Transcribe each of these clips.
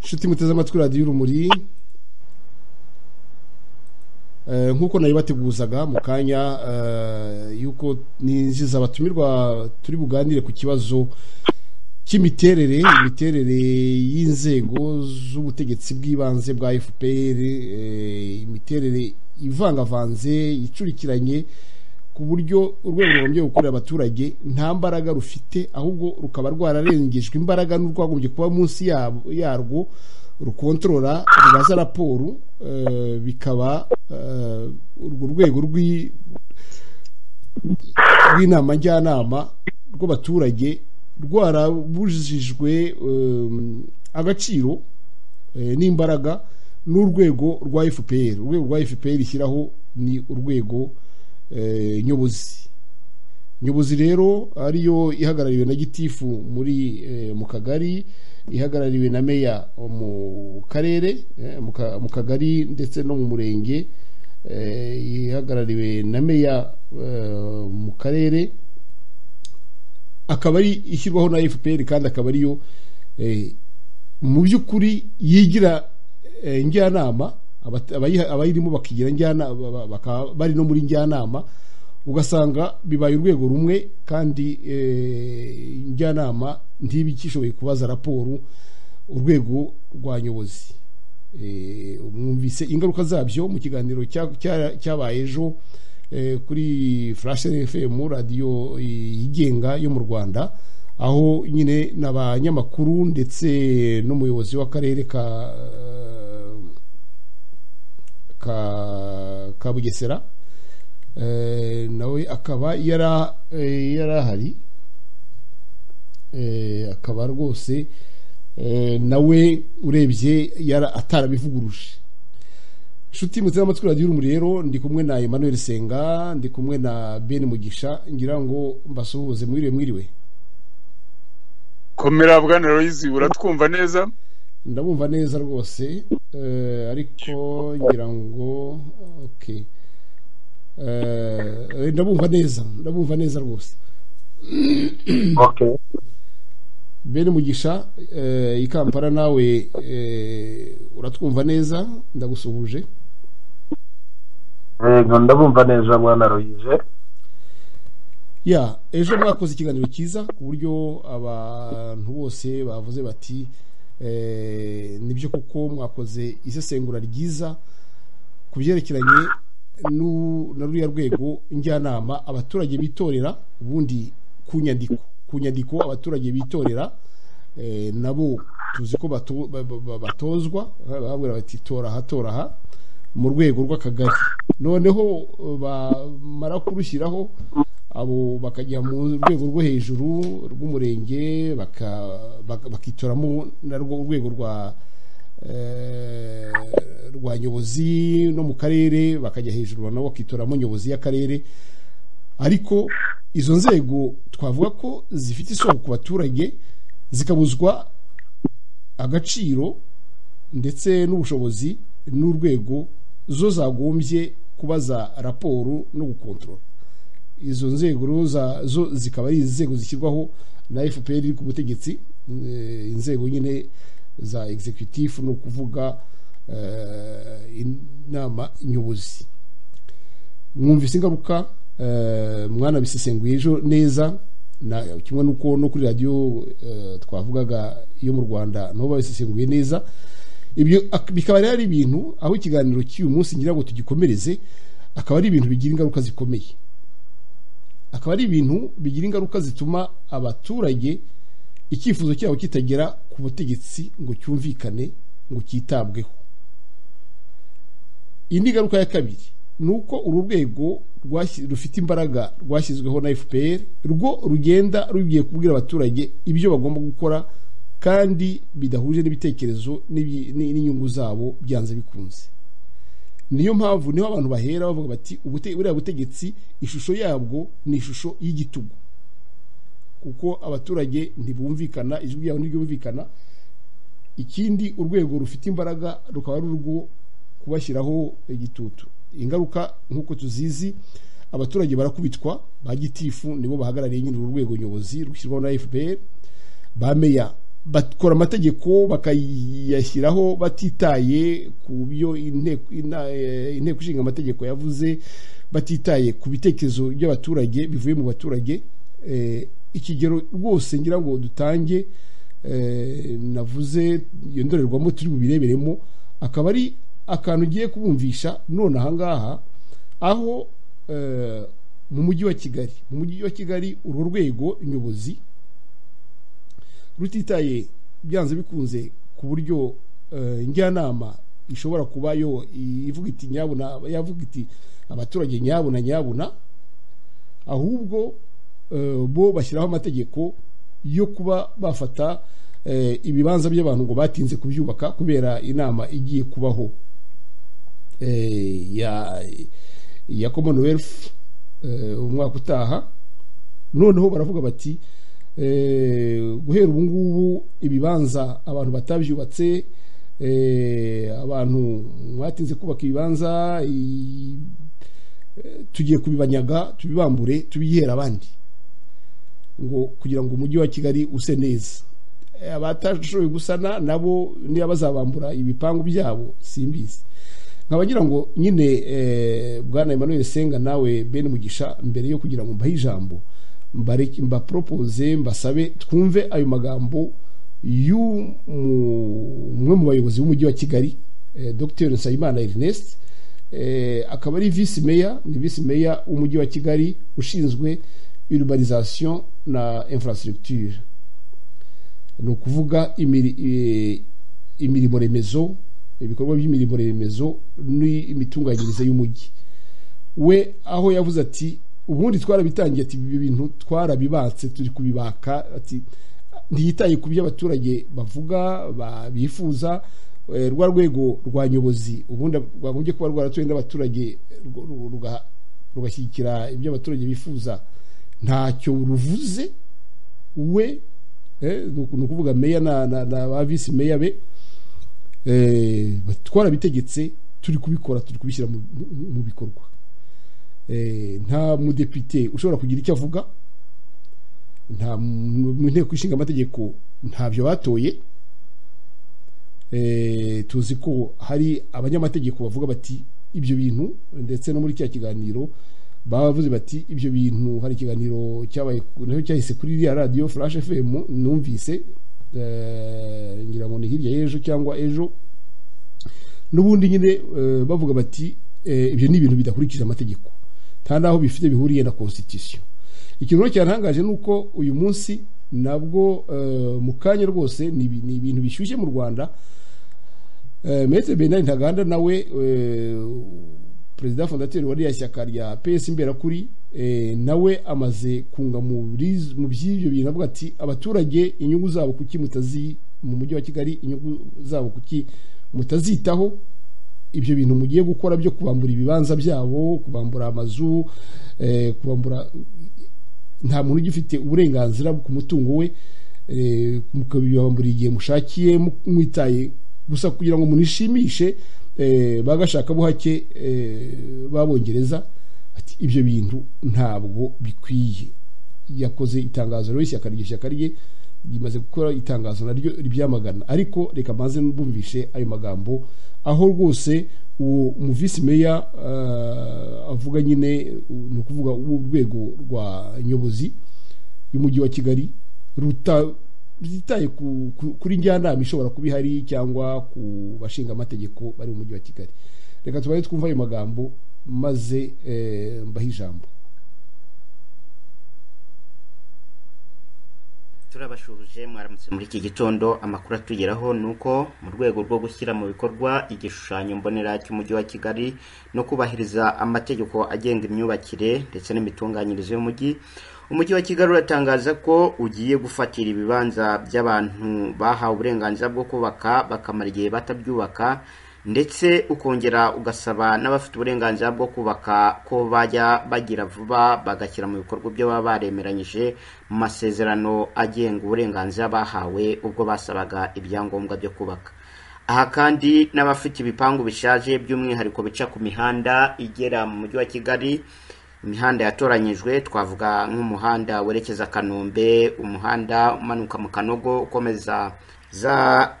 inshuti muteze amatwi radiyo urumuri nk'uko nabibateguzaga mu kanya y'uko ninjiza abatumirwa turi buganire ku kibazo cy'imiterere imiterere y'inzego z'ubutegetsi bw'ibanze bwa fpr imiterere ivangavanze icurikiranye ku buryo urwego rugombye gukorera abaturage nta mbaraga rufite ahubwo rukaba rwararengejwe imbaraga n'urwagombye kuba munsi yarwo rukontorora rubaza raporo bikaba urwo rwego rw'inama njyanama rw'abaturage rwarabujijwe agaciro n'imbaraga n'urwego rwa fpr urwego rwa fpr ishyiraho ni urwego nyobozi nyobozi rero ariyo ihagarariwe na gitifu muri mu kagari ihagarariwe na meya mu karere mu kagari ndetse no mu murenge ihagarariwe na meya mu karere akaba ari ishyirwaho na fpr kandi akaba ariyo mu by'ukuri yigira njyanama abayirimo bakigira njyanama bakaba bari no muri njyanama ugasanga bibaye urwego rumwe kandi njyanama ntiba ikishoboye kubaza raporo urwego rwa nyobozi mwumvise ingaruka zabyo mu kiganiro cyabaye ejo kuri flash fm radiyo yigenga yo mu rwanda aho nyine n'abanyamakuru ndetse n'umuyobozi w'akarere ka ka bugesera nawe akaba yari ahari akaba rwose nawe urebye atarabivuguruje inshuti mutera amatwi radiyo urumuri rero ndi kumwe na Emmanuel senga ndi kumwe na ben mugisha ngira ngo mbasuhuze mwiriwe mwiriwe komera bwana royizi uratwumva neza ndabumva neza rwose ariko ngira ngo oke ndabumva neza ndabumva neza rwose bene mugisha i kampala nawe uratwumva neza ndagusuhuje ndabumva neza bwana royize ya ejo mwakoze ikiganiro cyiza ku buryo abantu bose bavuze bati nibyo kuko mwakoze isesengura ryiza ku byerekeranye na ruriya rwego njyanama abaturage bitorera ubundi ku nyandiko ku nyandiko abaturage bitorera nabo tuzi ko batozwa bababwira bati toraha toraha mu rwego rw'akagari noneho bamara kurushyiraho abo bakajya mu rwego rwo hejuru rw'umurenge bakitoramo narwo urwego rwa rwa nyobozi no mu karere bakajya hejuru nabo bakitoramo nyobozi y'akarere ariko izo nzego twavuga ko zifite isoko ku baturage zikabuzwa agaciro ndetse n'ubushobozi n'urwego zo zagombye kubaza raporo no gukontorora izo nzego zo zikaba ari inzego zishyirwaho na fpr iri ku butegetsi inzego nyine za executive ni ukuvuga inama nyobozi mwumvise ingaruka mwana bisesenguye ejo neza kimwe n'uko no kuri radiyo twavugaga yo mu rwanda nabo babisesenguye neza ibyo bikaba rero ari ibintu aho ikiganiro cy'uyu munsi ngira ngo tugikomereze akaba ari ibintu bigira ingaruka zikomeye akaba ari ibintu bigira ingaruka zituma abaturage icyifuzo cyabo kitagera ku butegetsi ngo cyumvikane ngo cyitabweho indi ngaruka ya kabiri ni uko uru rwego rufite imbaraga rwashyizweho na fpr rwo rugenda rugiye kubwira abaturage ibyo bagomba gukora kandi bidahuje n'ibitekerezo n'inyungu zabo byanze bikunze niyo mpamvu niho abantu bahera bavuga bati buriya butegetsi ishusho yabwo ni ishusho y'igitugu kuko abaturage ntibumvikana ijwi ryabo ntiryumvikana ikindi urwego rufite imbaraga rukaba ari urwo kubashyiraho igitutu ingaruka nk'uko tuzizi abaturage barakubitwa ba gitifu nibo bahagarariye nyine uru rwego nyobozi rushyirwaho na fpr ba meya bakora amategeko bakayashyiraho batitaye ku byo inteko ina- eh, inteko ishinga amategeko yavuze batitaye ku bitekerezo by'abaturage bivuye mu baturage Eh, ikigero rwose ngira ngo dutange eh, navuze iyo ndorerwamo turi bubireberemo akaba ari akantu ugiye kubumvisha none ahangaha aho eh, mu mujyi wa kigali mu mujyi wa kigali uru rwego nyobozi rutitaye byanze bikunze ku buryo eh, njyanama ishobora kuba yo ivuga iti nyabuna yavuga iti abaturage nyabuna nyabuna ahubwo eh, bo bashyiraho amategeko yo kuba bafata eh, ibibanza by'abantu ngo batinze kubyubaka kubera inama igiye kubaho eh, ya ya commonwealth eh, umwaka utaha noneho baravuga bati eh, guhera ubu ngubu ibibanza abantu batabyubatse eh, abantu mwatinze kubaka ibibanza i- eh, tugiye kubibanyaga tubibambure tubihere abandi ngo kugira ngo umujyi wa kigali use neza Eh, abatashoboye gusana nabo niba bazabambura ibipangu byabo simbizi nkaba ngira ngo nyine eh, bwana Emmanuel Senga nawe bene umugisha mbere yo kugira ngo mbahe ijambo mbareke mbapropose mbasabe twumve ayo magambo y'umwe mu bayobozi b'umujyi wa Kigali eh, Dr Nsabimana Ernest eh, akaba ari vice mayor ni vice mayor w'umujyi wa Kigali ushinzwe urbanisation na infrastructure ni ukuvuga imiri- eh, imirimo remezo ibikorwa by'imirimo remezo n'imitunganyirize y'umujyi we aho yavuze ati ubundi twarabitangiye ati ibyo bintu twarabibatse turi kubibaka ati ntiyitaye ku byo abaturage bavuga ba- bifuza eh, rwa rwego rwa nyobozi ubundi rwagombye kuba rwaratowe n'abaturage rwo- ru- ruga- rugashyigikira ibyo abaturage bifuza ntacyo ruvuze we eh, ni uku- ni ukuvuga meya na na- na ba visi meya be eh, twarabitegetse turi kubikora turi kubishyira mu- mu mu bikorwa Eh, nta mudepite ushobora kugira icyo avuga nta mu mu nteko ishinga amategeko ntabyo batoye Eh, tuzi ko hari abanyamategeko bavuga bati ibyo bintu ndetse no muri cya kiganiro bavuze bati ibyo bintu hari ikiganiro cyabaye naho cyahise kuri iriya radiyo flash fm numvise eh, ngira ngo ni hirya y'ejo cyangwa ejo n'ubundi nyine eh, bavuga bati eh, ibyo ni ibintu bidakurikije amategeko nta n'aho bifite bihuriye na constitution ikintu rero cyarangaje ni uko uyu munsi nabwo eh, mu kanya rwose ni ibi- ni ibintu bishyushye mu rwanda Eh, Maître Bernard Ntaganda nawe eh, perezida fondateri wa ririya shyaka rya PS imberakuri eh, nawe amaze kunga mu biriz- mu by'ibyo bintu avuga ati abaturage inyungu zabo kuki mutazi mu mujyi wa Kigali inyungu zabo kuki mutazitaho ibyo bintu mugiye gukora byo kubambura ibibanza byabo kubambura amazu eh, kubambura nta muntu ugifite uburenganzira ku mutungo we eh, mukabibambura igihe mushakiye mu- mwitaye gusa kugira ngo munishimishe eh, ba gashakabuhake eh, b'abongereza ati ibyo bintu ntabwo bikwiye yakoze itangazo rero ishyaka rye ishyaka rye rimaze gukora itangazo naryo ribyamagana ariko reka maze bumvishe ayo magambo aho rwose uwo muvisi meya eh, avuga nyine u- ni ukuvuga urwego rwa nyobozi y'umujyi wa kigali ruta rutitaye ku- ku- kuri njyanama ishobora kuba ihari cyangwa ku bashinga amategeko bari mu mujyi wa kigali reka tubaye twumva ayo magambo maze eh, mbahe ijambo turabashuje mwaramutse muri iki gitondo amakuru atugeraho ni uko mu rwego rwo gushyira mu bikorwa igishushanyo mbonera cy'umujyi wa kigali no kubahiriza amategeko agenga imyubakire ndetse n'imitunganyirize y'umujyi umujyi wa kigali uratangaza ko ugiye gufatira ibibanza by'abantu bahawe uburenganzira bwo kubaka bakamara igihe batabyubaka ndetse ukongera ugasaba n'abafite uburenganzira bwo kubaka ko bajya bagira vuba bagashyira mu bikorwa ibyo baba baremeranyije mu masezerano agenga uburenganzira bahawe ubwo basabaga ibyangombwa byo kubaka aha kandi n'abafite ibipangu bishaje by'umwihariko bica ku mihanda igera mu mujyi wa kigali imihanda yatoranyijwe twavuga nk'umuhanda werekeza kanombe umuhanda umanuka mu kanogo ukomeza za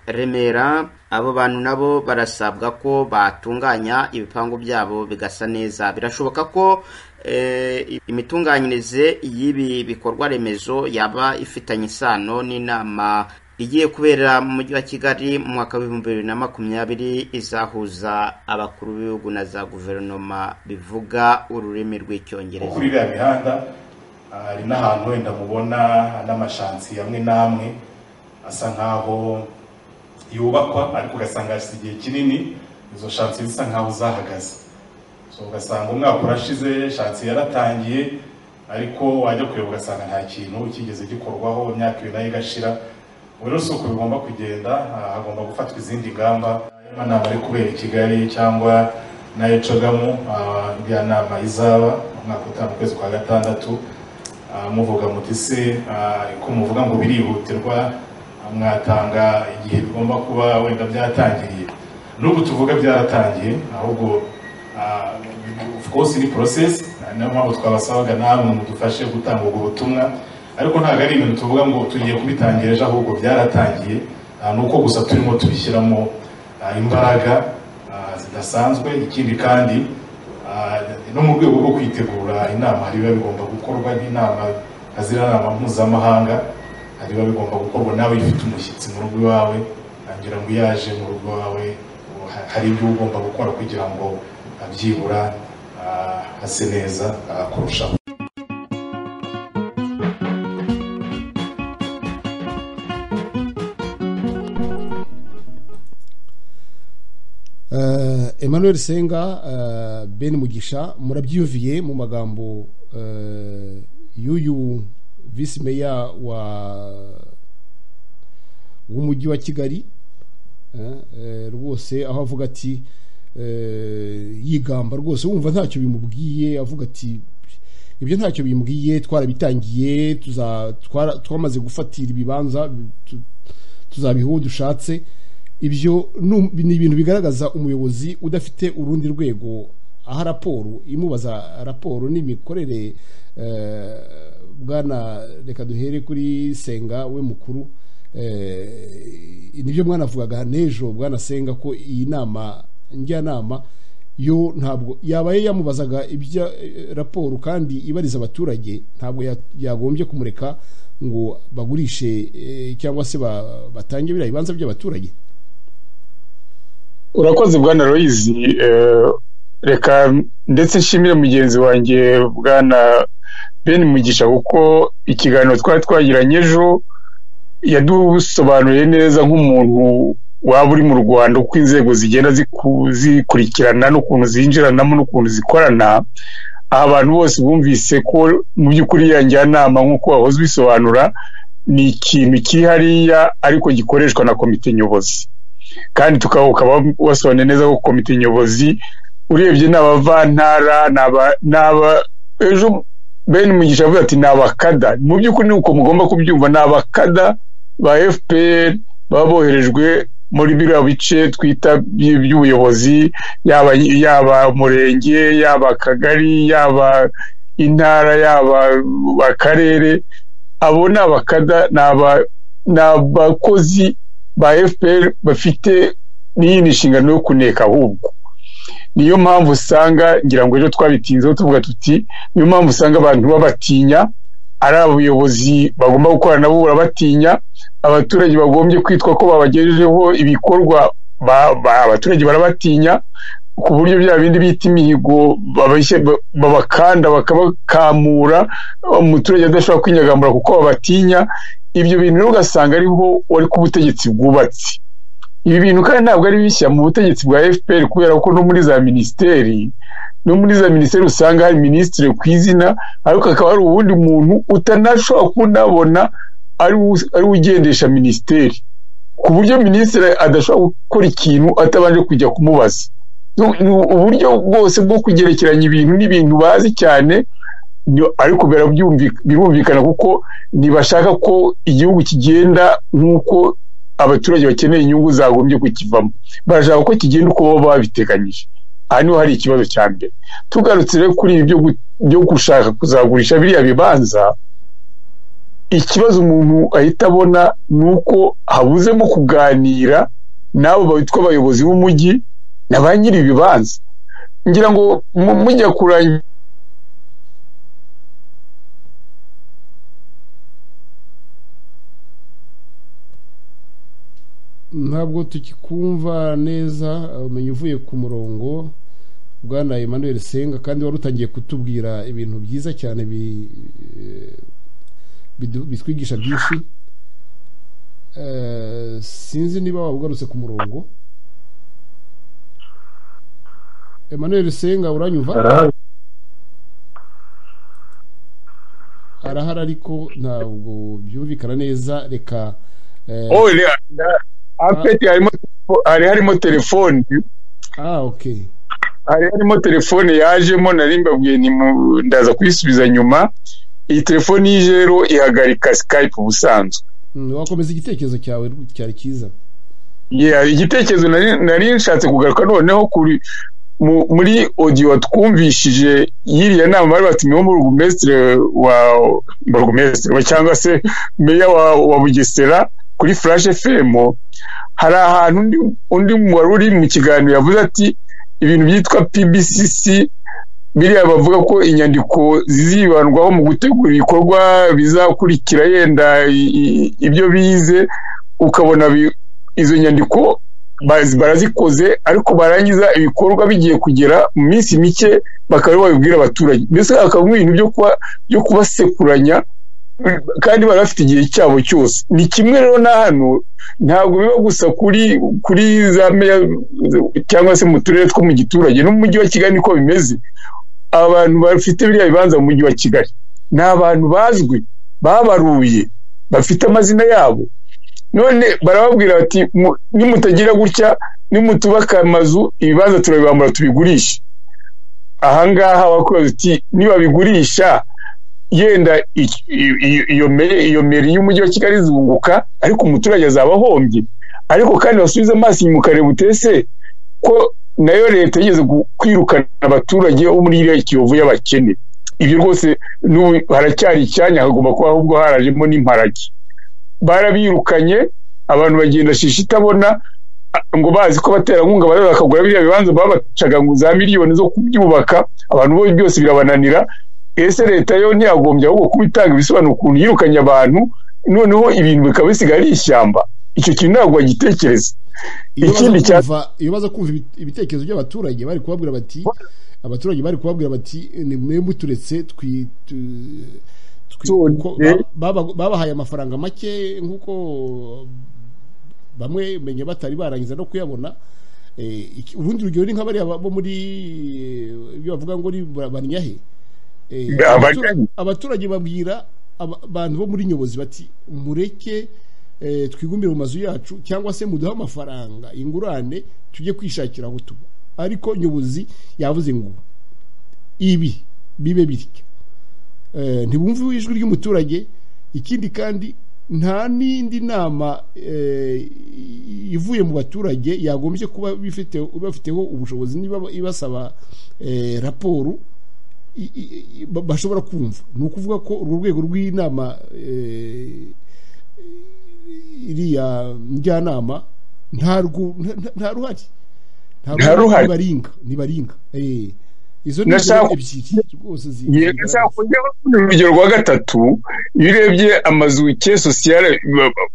remera abo bantu nabo barasabwa ko batunganya ibipangu byabo bigasa neza birashoboka ko eh, imitunganyirize y'ibi bikorwa remezo yaba ifitanye isano n'inama igiye kubera mu mujyi wa kigali mu mwaka w'ibihumbi bibiri na makumyabiri izahuza abakuru b'ibihugu na za guverinoma bivuga ururimi nko rw'icyongereza kuri iriya mihanda ah, hari n'ahantu wenda mubona n'amashansi amwe n'amwe asa nkaho yubakwa ariko ugasanga hashize igihe kinini izo shansi zisa nkaho zahagaze so ugasanga umwaka urashize shansi yaratangiye ariko wajya kureba ugasanga nta kintu kigeze gikorwaho imyaka ibiri nayo igashira ubu rero si uko bigomba kugenda ah, hagomba gufatwa izindi ngamba aya nama ari kubera i kigali cyangwa nayo cogamu ah, iriya nama izaba umwaka utaha mu kwezi kwa gatandatu Ah, muvuga muti se ah, ko muvuga ngo birihutirwa ah, mwatanga igihe bigomba kuba wenda byatangiriye n'ubu tuvuga byaratangiye ahubwo ah, of course ni process ah, niyo mpamvu twabasabaga namwe mudufashe gutanga ubwo butumwa ariko ntabwo ari ibintu tuvuga ngo tugiye kubitangira ejo ahubwo byaratangiye ah, ni uko gusa turimo tubishyiramo ah, imbaraga ah, zidasanzwe ikindi kandi Ah, no mu rwego rwo kwitegura inama hari biba bigomba gukorwa n'inama aziranama mpuzamahanga hari biba bigomba gukorwa nawe iyo ufite umushyitsi mu rugo iwawe ngira ngo iyo yaje mu rugo iwawe ubu ha- hari ibyo uba ugomba gukora kugira ngo ah, byibura ah, hase neza ah, kurushaho Eh, emmanuel senga eh, ben mugisha murabyiyumviye mu magambo eh, y'uyu visi meya wa w'umujyi wa kigali eh, eh, rwose aho avuga ati eh, yigamba rwose wumva ntacyo bimubwiye avuga ati ibyo ntacyo bimbwiye twarabitangiye tuza- twara- twamaze gufatira ibibanza tu- tuzabiha uwo dushatse ibyo ni um- ni ibintu bigaragaza umuyobozi udafite urundi rwego aha raporo imubaza raporo n'imikorere eh, bwana reka duhere kuri senga we mukuru eh, nibyo mwanavugaga n'ejo bwana senga ko iyi nama njyanama yo ntabwo yabaye yamubazaga ibya eh, raporo kandi ibariza abaturage ntabwo ya- yagombye kumureka ngo bagurishe eh, cyangwa se ba- batange biriya bibanza by'abaturage urakoze bwana royizi reka ndetse nshimire mugenzi wanjye bwana ben mugisha kuko ikiganiro twari twagiranye ejo yadusobanuriye neza nk'umuntu waba uri mu rwanda uko inzego zigenda ziku- zikurikirana n'ukuntu zinjiranamo n'ukuntu zikorana aha abantu bose bumvise ko mu by'ukuri ya njyanama nk'uko wahoze ubisobanura ni ikintu kiri hariya ariko gikoreshwa na komite nyobozi kandi tukaba ukaba wasobanuye neza ko komite nyobozi urebye ni abavantara ni aba- ni aba- ejo ben mugisha avuga ati ni abakada mu by'ukuri ni uko mugomba kubyumva ni abakada ba fpr baba boherejwe muri biriya bice twita by- by'ubuyobozi yaba yaba umurenge yaba akagari yaba intara yaba akarere abo ni abakada ni aba- ni abakozi ba fpr bafite n'iyindi nshingano yo kuneka ahubwo niyo mpamvu usanga ngira ngo ejo twabitinzeho tuvuga tuti niyo mpamvu usanga abantu babatinya ari abayobozi bagomba gukorana nabo barabatinya abaturage bagombye kwitwa ko babagejejeho ibikorwa ba- ba- abaturage barabatinya ku buryo bya bindi bita imihigo babashye- ba- babakanda bakabakamura umuturage adashobora kwinyagamura kuko babatinya ibyo bintu rero ugasanga ariho wari ku butegetsi bwubatse ibi bintu kandi ntabwo ari bishya mu butegetsi bwa fpr kubera ko no muri za minisiteri no muri za minisiteri usanga hari minisitiri ku izina ariko hakaba hari uwundi muntu utanashobora kunabona ari we- ari we ugendesha minisiteri ku buryo minisitiri adashobora gukora ikintu atabanje kujya kumubaza Nu- nu- uburyo bwose bwo kugerekeranya ibintu n'ibintu bazi cyane nyo- ariko birabyumvi- birumvikana kuko ntibashaka ko igihugu kigenda nk'uko abaturage bakeneye inyungu zagombye kukivamo barashaka ko kigenda uko baba babiteganyije aha niho hari ikibazo cya mbere tugarutse rero kuri ibi byo gu- byo gushaka kuzagurisha biriya bibanza ikibazo umuntu ahita abona ni uko habuzemo kuganira n'abo bitwa abayobozi b'umujyi na ba nyiri ibibanza ngira ngo mu- mujya kurangira ntabwo tukikumva neza umenye uvuye ku murongo bwana Emmanuel Senga kandi wari utangiye kutubwira ibintu byiza cyane bi- eh, bidu- bitwigisha byinshi Eh, sinzi niba waba ugarutse ku murongo Emmanuel Senga uranyumva arahari arahari ariko ntabwo byumvikana neza reka eh, oh reba afeti harimo hari harimo telefoni ah okay hari harimo telefone yajemo nari mbabwiye ni mu- ndaza kuyisubiza nyuma iyi telefone y'ije rero ihagarika skype ubusanzwe Mm, wakomeza igitekerezo cyawe cyari cyiza Yeah, igitekerezo nari nari nshatse kugaruka noneho kuri mu- muri audio twumvishije yiriya nama bari batumiwe burugumesitiri wa burugumesitiri wa cyangwa se meya wa, wa bugesera kuri flash fm hari ahantu undi, undi wari uri mu kiganiro yavuze ati ibintu byitwa pbcc biriya bavuga ko inyandiko zizibandwaho mu gutegura ibikorwa bizakurikira yenda i- i- ibyo bize ukabona bi- izo nyandiko baz- barazikoze ariko barangiza ibikorwa bigiye kugera mu minsi mike bakaba aribo babibwira abaturage mbese hakaba ibintu byo kuba byo kubasekuranya kandi bari bafite igihe cyabo cyose ni kimwe rero na hano ntabwo biba gusa kuri kuri za meya cyangwa se mu turere two mu giturage no mu mujyi wa kigali niko bimeze abantu bafite biriya bibanza mu mujyi wa kigali ni abantu bazwi babaruye bafite amazina yabo none barababwira bati "Mu- nimutagira gutya nimutubaka amazu ibibanza turabibambura tubigurishe ahangaha bakwibaza uti nibabigurisha yenda i- i- i- iyo mere iyo meri y'umujyi wa kigali izunguka ariko umuturage azaba ahombye ariko kandi basubize amaso inyuma ukareba utese ko nayo leta yigeze gu- kwirukana abaturage bo muri iriya kiyovu y'abakene ibyo rwose n'ubu haracyari icyanya hagomba kuba ahubwo harajemo n'imparage barabirukanye abantu bagenda shisha itabona a- ngo bazi ko abaterankunga bari bakagura biriya bibanza babacaga ngo za miliyoni zo kubyubaka abantu bo byose birabananira ese leta yo ntiyagombye ahubwo kuba itanga ibisobanuro ukuntu yirukanye abantu noneho ibintu bikaba bisigaye ari ishyamba icyo kintu ntabwo bagitekereza iyo baza Ikindi cya- kumva- iyo baza kumva ibi- ibitekerezo by'abaturage bari kubabwira bati abaturage bari kubabwira bati ni mwe muturetse twi tu- twi- Tone. ko- ba- baba- babahaye amafaranga make nk'uko bamwe menye batari barangiza no kuyabona Eh, iki- urundi rugero ni nk'abariya bo muri eh, ibyo bavuga ngo ni ba- banyahe Eh, Ba- abatura- banyahe. abaturage babwira aba- abantu bo muri nyobozi bati mureke eh, twigumbire mu mazu yacu cyangwa se muduhe amafaranga ingurane tujye kwishakira aho tuba ariko nyobozi yavuze ngo ibi bibe bityo Eh, ntibumve ijwi ry'umuturage ikindi kandi nta n'indi nama eh, ivuye mu baturage yagombye kuba bifite bafiteho ubushobozi niba ibasaba eh, raporo i- i- i- ba- bashobora kumva ni ukuvuga ko urwo rwego rw'inama eh, iriya njyanama nta rwo- nta- nta- nta ruhari Nta ruhari. nibaringa nibaringa Eh, izo ni Ndashaka- ingero ebyiri rwose zi- zigaragaza. ni urugero rwa gatatu iyo urebye amazu ke sosiyale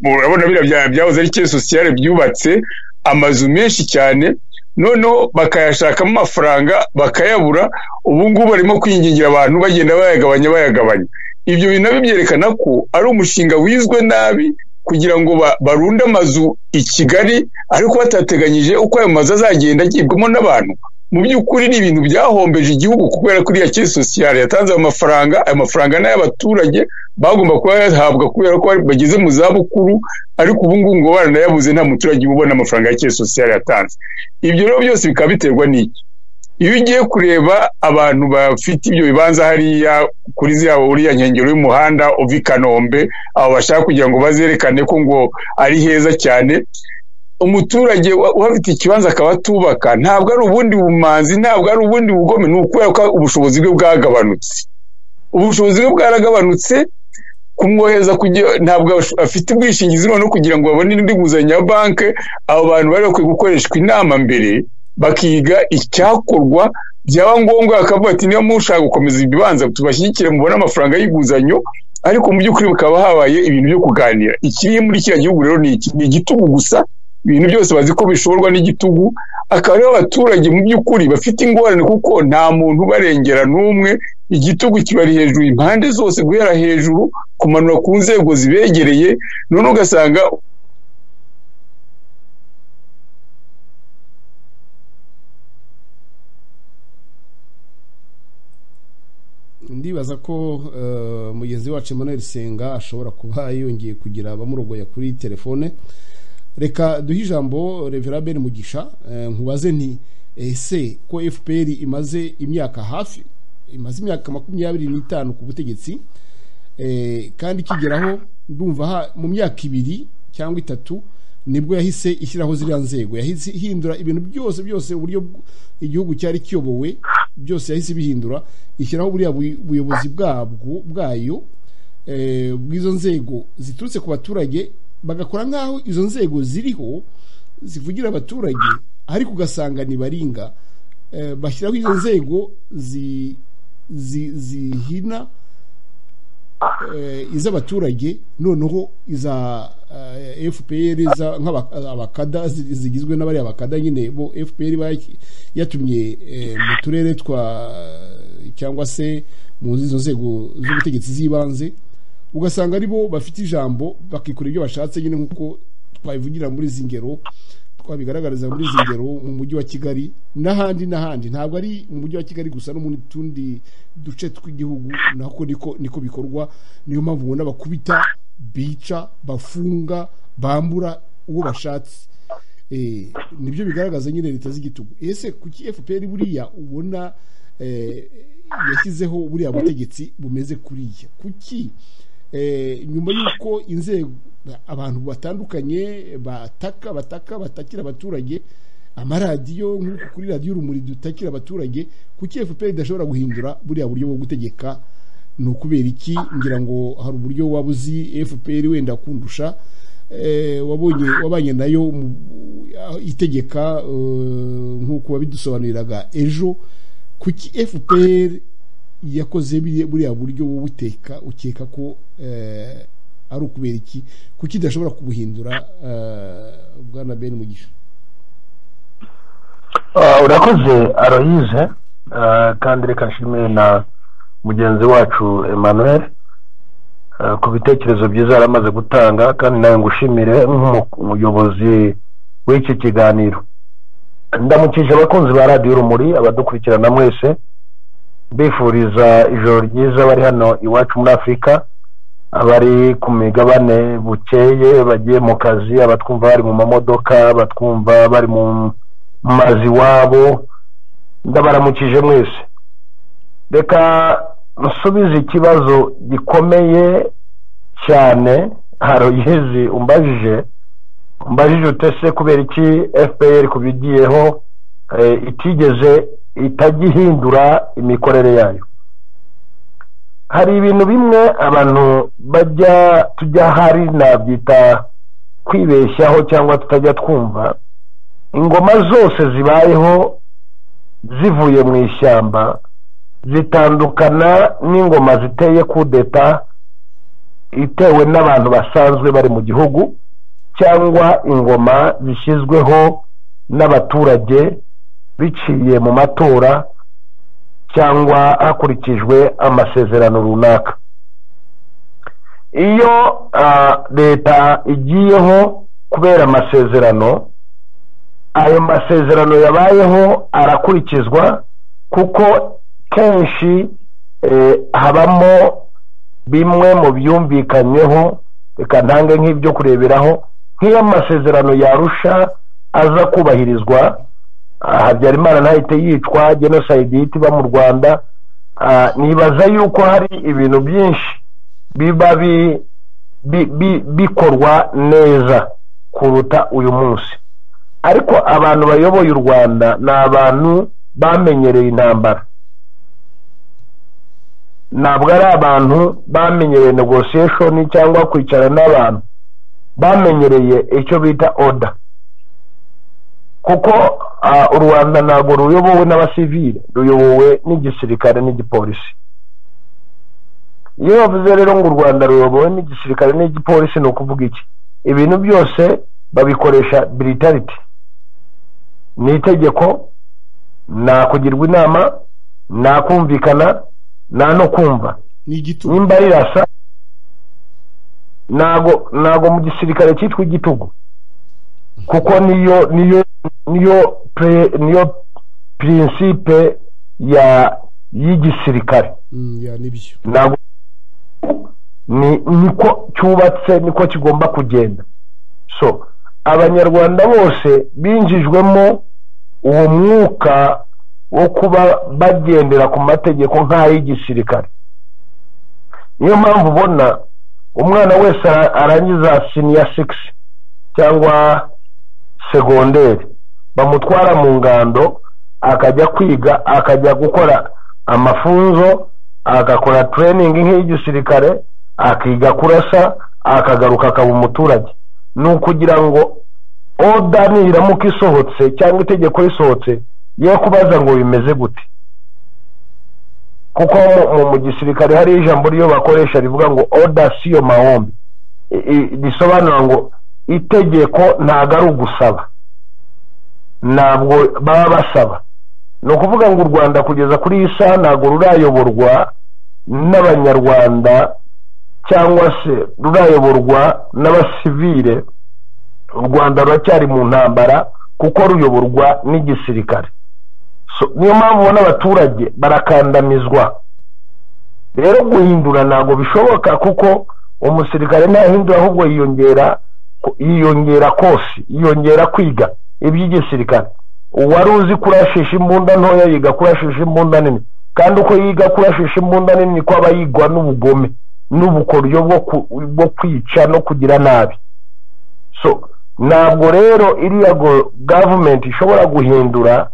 urabona biriya bya- byahoze ari ke sosiyale byubatse amazu menshi cyane noneho bakayashakamo amafaranga bakayabura ubu ngubu barimo kwingingira abantu bagenda bayagabanya bayagabanya ibyo bintu nabyo byerekana ko ari umushinga wizwe nabi kugira ngo ba- barunde amazu i Kigali ariko batateganyije uko ayo mazu azagenda agibwamo n'abantu mu by'ukuri ni ibintu byahombeje igihugu kubera ko iriya kesi sosiyale yatanze ayo mafaranga ayo mafaranga ni ay'abaturage bagomba kuba bayahabwa kubera ko bari- bageze mu zabukuru ariko ubu ngubu ngo baranayabuze nta muturage ubona amafaranga ya kesi sosiyale yatanze ibyo rero byose bikaba biterwa n'iki iyo ugiye kureba abantu bafite ibyo bibanza hariya kuri ziriya uriya nkengero y'umuhanda uva i kanombe abo bashaka kugira ngo bazerekane ko ngo ari heza cyane umuturage wa- uhafite ikibanza akaba atubaka ntabwo ari ubundi bumanzi ntabwo ari ubundi bugome ni ukubera ko ubushobozi bwe bwagabanutse ubushobozi bwe bwaragabanutse kumwohereza kugira ntabwo ash- afite ubwishingizi noneho kugira ngo babone indi nguzanyo ya banki abo bantu bari bakwiye gukoreshwa inama mbere bakiga icyakorwa byaba ngombwa bakavuga ati niba mushaka gukomeza ibibanza tubashyigikire mubone amafaranga y'inguzanyo ariko mu by'ukuri bukaba habaye ibintu byo kuganira ikiri muri kiriya gihugu rero ni iki ni igitugu gusa ibintu byose bazi ko bishorwa n'igitugu akaba aribo abaturage mu by'ukuri bafite ingorane kuko nta muntu ubarengera n'umwe igitugu kibari hejuru impande zose guhera hejuru kumanura ku nzego zibegereye none ugasanga ndibaza ko eh, mugenzi wacu Emmanuel Senga ashobora kuba yongeye kugira abamurogoya kuri telefone reka duhe ijambo Reverend Ben Mugisha eh, nkubaze nti ese ko FPR imaze imyaka hafi imaze imyaka makumyabiri n'itanu ku butegetsi eh, kandi ikigeraho ndumva ha- mu myaka ibiri cyangwa itatu nibwo yahise ishyiraho ziriya nzego yahise ihindura ibintu byose byose uburyo bw- igihugu cyari kiyobowe byose yahise ibihindura ishyiraho buriya buy- buyobozi bwabwo bwayo eh, bw'izo nzego ziturutse ku baturage bagakora nk'aho izo nzego ziriho zivugira abaturage ariko ugasanga ntibaringa Eh, bashyiraho izo nzego zi- zi- zihina eh, iz'abaturage noneho iza eh, FPR iza nk'abakada zigizwe n'abari abakada nyine bo FPR baki- yatumye eh, mu turere twa cyangwa se mu zizo nzego z'ubutegetsi z'ibanze ugasanga ari bo bafite ijambo bakikora ibyo bashatse nyine nk'uko twabivugira muri izi ngero twabigaragariza muri izi ngero mu mujyi wa kigali n'ahandi n'ahandi ntabwo ari mu mujyi wa kigali gusa no mu tundi duce tw'igihugu nako niko niko bikorwa niyo mpamvu ubona bakubita bica bafunga bambura uwo bashatse Eh, nibyo bigaragaza nyine leta z'igitugu ese kuki fpr buriya ubona eh, yashyizeho buriya butegetsi bumeze kuriya kuki Eh, nyuma y'uko inzego abantu batandukanye bataka bataka batakira abaturage amaradiyo nk'uku kuri radiyo urumuri dutakira abaturage kuki fpr idashobora guhindura buriya buryo bwo gutegeka ni ukubera iki ngira ngo hari uburyo waba uzi fpr wenda kundusha eh, wabonye wabanye nayo mu- itegeka eh, nk'uko wabidusobanuriraga ejo kuki fpr yakoze biriya- buriya buryo wowe uteka ukeka ko eh, ari ukubera iki kuki idashobora kubuhindura eh, bwana ben mugisha Ah, urakoze aroyize Ah, kandi reka nshimire na mugenzi wacu emmanuel ah, ku bitekerezo byiza yari amaze gutanga kandi nawe ngushimire nk'umuyobozi w'iki kiganiro ndamukije abakunzi ba radiyo urumuri abadukurikirana mwese mbifuriza ijoro ryiza bari hano iwacu muri afurika abari ku migabane bukeye bagiye mu kazi abatwumva bari mu mamodoka abatwumva bari mu mazi iwabo ndabaramukije mwese reka nsubize ikibazo gikomeye cyane haroyezi umbajije umbajije utese kubera iki fpr kubigiyeho eh, itigeze itajya ihindura imikorere yayo hari ibintu bimwe abantu bajya tujya hari nabyita kwibeshyaho cyangwa tutajya twumva ingoma zose zibayeho zivuye mu ishyamba zitandukana n'ingoma ziteye kudeta itewe n'abantu basanzwe bari mu gihugu cyangwa ingoma zishyizweho n'abaturage biciye mu matora cyangwa hakurikijwe amasezerano runaka iyo ah, leta igiyeho kubera amasezerano ayo masezerano yabayeho arakurikizwa kuko kenshi eh, habamo bimwe mu byumvikanyweho reka ntange nk'ibyo kureberaho nk'iyo amasezerano yarusha aza kubahirizwa ah, habyarimana ntahite yicwa jenoside ihita iba mu rwanda ah, nibaza yuko hari ibintu byinshi biba bi- bi- bi- bikorwa neza kuruta uyu munsi ariko abantu bayoboye u rwanda ni abantu bamenyereye intambara ntabwo ari abantu bamenyereye negotiation cyangwa kwicara n'abantu bamenyereye icyo bita oda kuko ah, u rwanda ntabwo ruyobowe n'abasivile ruyobowe n'igisirikare n'igipolisi iyo bavuze rero ngo u rwanda ruyobowe n'igisirikare n'igipolisi ni ukuvuga iki ibintu byose babikoresha biritariti ni itegeko nta kugirwa inama nta kumvikana nta no kumva ni igitugu nimba rirasa ntago ntago mu gisirikare cyitwa igitugu kuko niyo niyo niyo pre- niyo prinsipe ya y'igisirikare Mm, ya nibyo ntabwo ni niko cyubatse niko kigomba kugenda so abanyarwanda bose binjijwemo uwo mwuka wo kuba bagendera ku mategeko nk'ay'igisirikare niyo mpamvu ubona umwana wese ara- arangiza siniya sigisi cyangwa segonderi bamutwara mu ngando akajya kwiga akajya gukora amafunzo agakora tureyiningi nk'iy'igisirikare akiga kurasa akagaruka akaba umuturage ni ukugira ngo oda niramuka isohotse cyangwa itegeko risohotse ye kubaza ngo bimeze gute kuko mu- mu- mu gisirikare hari ijambo ryo bakoresha rivuga ngo oda siyo mahombi I- i- risobanura ngo itegeko ntabwo ari ugusaba ntabwo baba basaba ni ukuvuga ngo u rwanda kugeza kuri iyi saha ntabwo rurayoborwa n'abanyarwanda cyangwa se rurayoborwa n'abasivile u rwanda ruracyari mu ntambara kuko ruyoborwa n'igisirikare So, niyo mpamvu ubona abaturage barakandamizwa rero guhindura ntabwo bishoboka kuko umusirikare ntahindura ahubwo yiyongera yiyongera kosi yiyongera kwiga iby'igisirikare uwari uzi kurashisha imbunda ntoya yiga kurashisha imbunda nini kandi uko yiga kurashisha imbunda nini niko aba yigwa n'ubugome n'ubukoryo bwo ku- bwo kwica no kugira nabi so ntabwo rero iriya go- gavumenti ishobora guhindura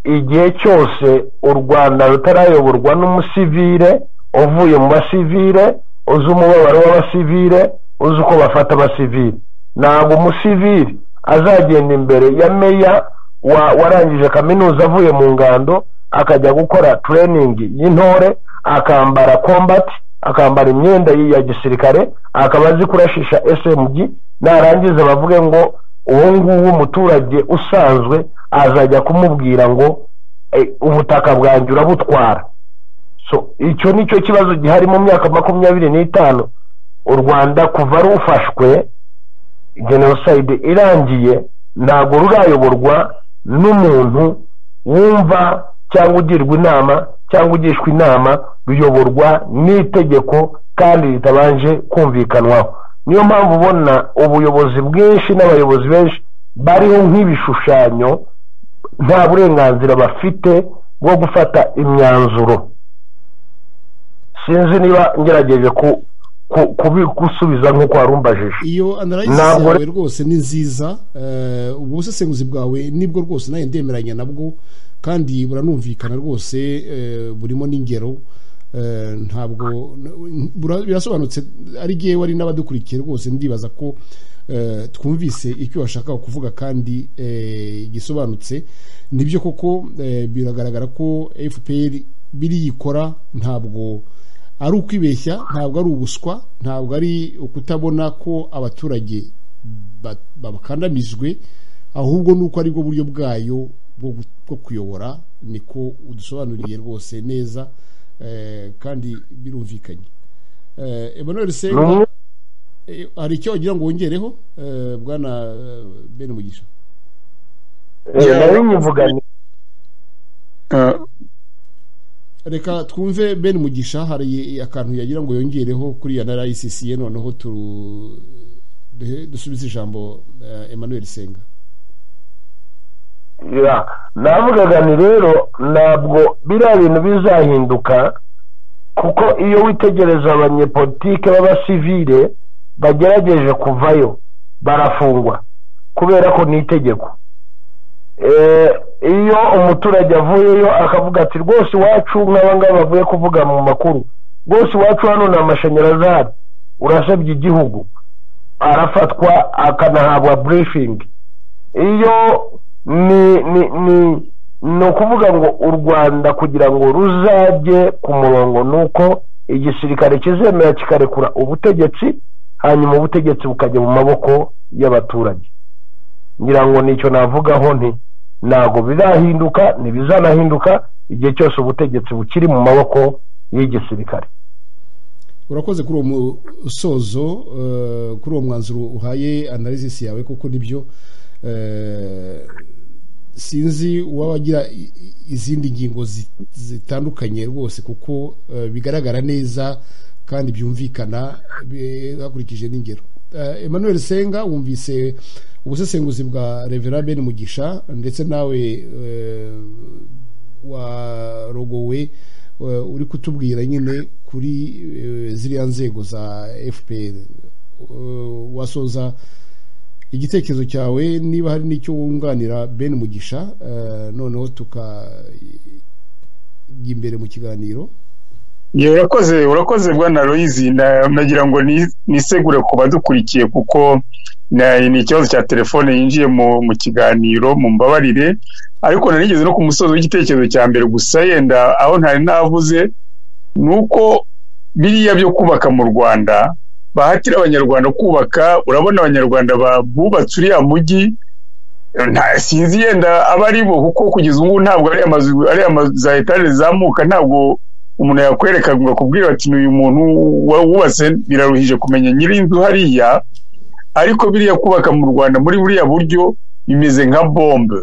igihe cyose u rwanda rutarayoborwa n'umusivire uvuye mu basivire uzi umubabaro w'abasivire uzi uko bafata abasivire ntabwo umusivire azagenda imbere ya meya wa- warangije kaminuza avuye mu ngando akajya gukora tureyiningi y'intore akambara kombati akambara imyenda ya gisirikare akaba azi kurashisha smg narangiza bavuge ngo uwo nguwo umuturage usanzwe azajya kumubwira ngo "Eh, ubutaka bwanjye urabutwara so icyo ni cyo kibazo gihari mu myaka makumyabiri n'itanu u rwanda kuva rufashwe jenoside irangiye ntabwo rurayoborwa n'umuntu wumva cyangwa ugirwa inama cyangwa ugishwa inama ruyoborwa n'itegeko kandi ritabanje kumvikanwaho niyo mpamvu ubona ubuyobozi bwinshi n'abayobozi benshi bariho nk'ibishushanyo nta burenganzira bafite bwo gufata imyanzuro sinzi niba ngerageje ku, ku, kubi- gusubiza nk'uko warumbajije iyo analysis Ntabwo- yawe rwose ni nziza eh, ubusesenguzi bwawe nibwo rwose nawe ndemeranya nabwo kandi buranumvikana rwose eh, burimo n'ingero eh, ntabwo n- bura- birasobanutse ari gewe wari n'abadukurikiye rwose ndibaza ko eh, twumvise icyo washakaga kuvuga kandi eh, gisobanutse nibyo koko eh, biragaragara ko fpr biriyikora ntabwo ari ukwibeshya ntabwo ari ubuswa ntabwo ari ukutabona ko abaturage ba- bakandamijwe ahubwo ni uko aribwo buryo bwayo bwo gu- bwo kuyobora niko udusobanuriye rwose neza eh, kandi birumvikanye Eh, emmanuel ni senga umwe eh, hari icyo wagira ngo wongereho eh, bwana eh, benumugisha Eh, nari nyivuga nti Eh, reka twumve ben mugisha hari akantu yagira ngo yongereho kuri ya analysis ye noneho tu- duhe- dusubize ijambo eh, emmanuel senga ya navugaga ni rero ntabwo biriya bintu bizahinduka kuko iyo witegereza abanyepolitike b'abasivile bagerageje kuvayo barafungwa kubera ko ni itegeko iyo umuturage avuyeyo akavuga ati rwose iwacu nk'abangaba bavuye kuvuga mu makuru rwose iwacu hano ni amashanyarazi ahari urasabye igihugu arafatwa akanahabwa burifingi iyo ni ni ni ni ukuvuga ngo u rwanda kugira ngo ruzajye ku murongo ni uko igisirikare kizemera kikarekura ubutegetsi hanyuma ubutegetsi bukajya mu maboko y'abaturage ngira ngo nicyo navugaho nti ntabwo birahinduka ntibizanahinduka igihe cyose ubutegetsi bukiri mu maboko y'igisirikare urakoze kuri uwo musozo kuri uwo mwanzuro uhaye analysis yawe kuko nibyo sinzi uwagira izindi ngingo zitandukanye rwose kuko bigaragara neza kandi byumvikana hakurikije n'ingero emmanuel senga wumvise ubusesenguzi bwa revera bene mugisha ndetse nawe warogowe uri kutubwira nyine kuri ziriya nzego za fpr wasoza igitekerezo cyawe niba hari n'icyo wunganira bene mugisha noneho tukajya imbere mu kiganiro urakoze urakoze bwana royizi nagira ngo nisegure ku badukurikiye kuko ni ikibazo cya telefone yinjiye mu kiganiro mu mbabarire ariko nanigeze no ku musozi w'igitekerezo cya mbere gusa yenda aho ntari navuze ni uko biriya byo kubaka mu rwanda bahatira abanyarwanda kubaka urabona abanyarwanda bubatse uriya mujyi sinzi yenda aba ari bo kuko kugeza ubu ntabwo ari amazu ari amazu za etaje zizamuka ntabwo umuntu yakwereka ngo akubwire ati uyu muntu wubatse biraruhije kumenya nyir'inzu hariya ariko biriya kubaka mu rwanda muri buriya buryo bimeze nka bombe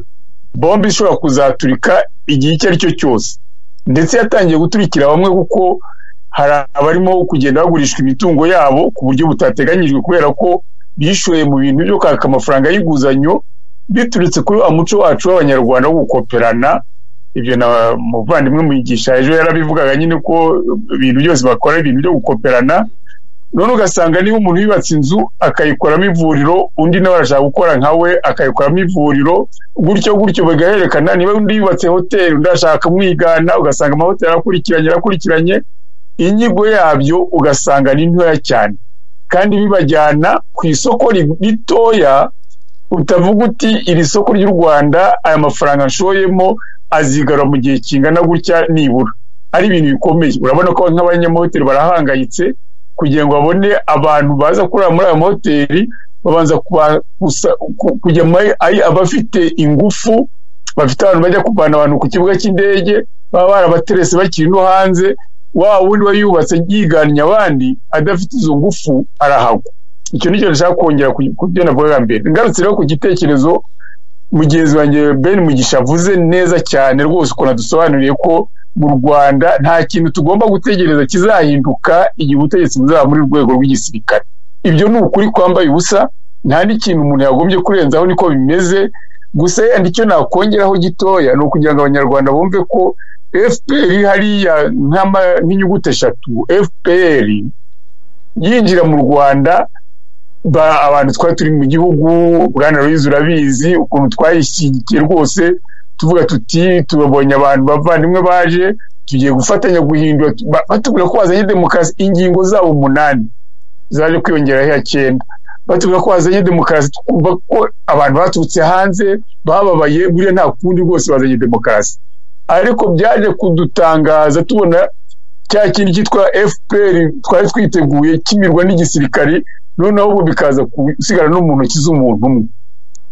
bombe ishobora kuzaturika igihe icyo ari cyo cyose ndetse yatangiye guturikira bamwe kuko hari abarimo kugenda bagurishwa imitungo yabo ku buryo butateganyijwe kubera ko bishoye mu bintu byo kwaka amafaranga y'inguzanyo biturutse kuri wa muco wacu w'abanyarwanda wo gukoperana ibyo na muvandimwe muyigisha ejo yarabivugaga nyine ko ibintu byose bakora ibintu byo gukoperana none ugasanga niba umuntu yubatse inzu akayikoramo ivuriro undi nawe arashaka gukora nka we akayikoramo ivuriro gutyo gutyo bagaherekana niba undi yubatse hoteli undi arashaka kumwigana ugasanga amahoteli arakurikiranye arakurikiranye inyigo yabyo ugasanga ni ntoya cyane kandi bibajyana ku isoko ritoya utavuga uti iri soko ry'u rwanda aya mafaranga nshoyemo azigarura mu gihe kingana gutya nibura ari ibintu bikomeye urabona ko nk'abanyamahoteli barahangayitse kugira ngo babone abantu baza kurara muri ayo mahoteli babanza kujya ari abafite ingufu bafite abantu bajya kuvana abantu ku kibuga cy'indege baba barabaterese bakiri no hanze wa wundi we yubatse yiganya abandi adafite izo ngufu arahagwa icyo ni cyo dushaka kongera ku byo navugaga mbere ngarutse rero ku gitekerezo mugenzi wanjye ben mugisha avuze neza cyane rwose ukuntu adusobanuriye ko mu rwanda nta kintu tugomba gutegereza kizahinduka igihe ubutegetsi buzaba muri rwego rw'igisirikare ibyo ni ukuri kwambaye ubusa nta n'ikintu umuntu yagombye kurenzaho niko bimeze gusa yenda icyo nakongeraho gitoya ni ukugira ngo abanyarwanda bumve ko fpr hariya nk'inyuguti eshatu fpr yinjira mu rwanda abantu twari turi mu gihugu bwana ruyizi urabizi ukuntu twayishyigikiye rwose tuvuga tuti tubabonye abantu bavandimwe baje tugiye gufatanya guhindura batubwira ko bazanye demokarasi ingingo zabo umunani zaje kwiyongeraho iya cyenda batubwira ko bazanye demokarasi twumva ko abantu baturutse hanze bababaye buriya nta kundi rwose bazanye demokarasi ariko byaje kudutangaza tubona cya kindi cyitwa fpr twari twiteguye kimirwa n'igisirikari noneho ubu bikaza gusigara no mu ntoki z'umuntu umwe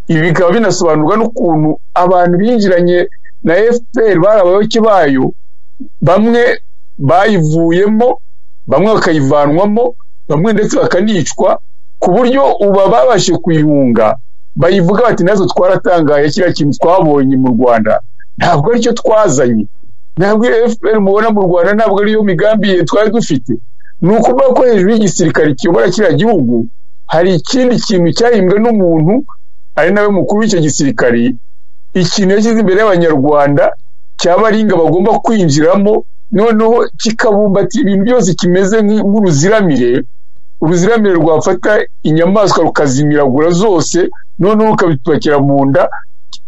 ibi bikaba binasobanurwa n'ukuntu abantu binjiranye na fpr bari abayoboke bayo bamwe bayivuyemo bamwe bakayivanwamo bamwe ndetse bakanicwa ku buryo uba babashije kuyihunga bayivuga bati natwe twaratangaye kiriya kintu twabonye mu rwanda ntabwo aricyo twazanye ntabwo iyo fpr mubona mu rwanda ntabwo ariyo migambi ye twari dufite ni ukuvuga ko hejuru y'igisirikare kiyobora kiriya gihugu hari ikindi kintu cyahimbwe n'umuntu ari nawe mukuru w'icyo gisirikare ikintu yashyize imbere y'abanyarwanda cyaba ari ingabo bagomba kwinjiramo noneho kikabumbatira ibintu byose kimeze nk'uruziramire uruziramire rwafata inyamaswa rukazimiragura zose noneho ukabitubakira mu nda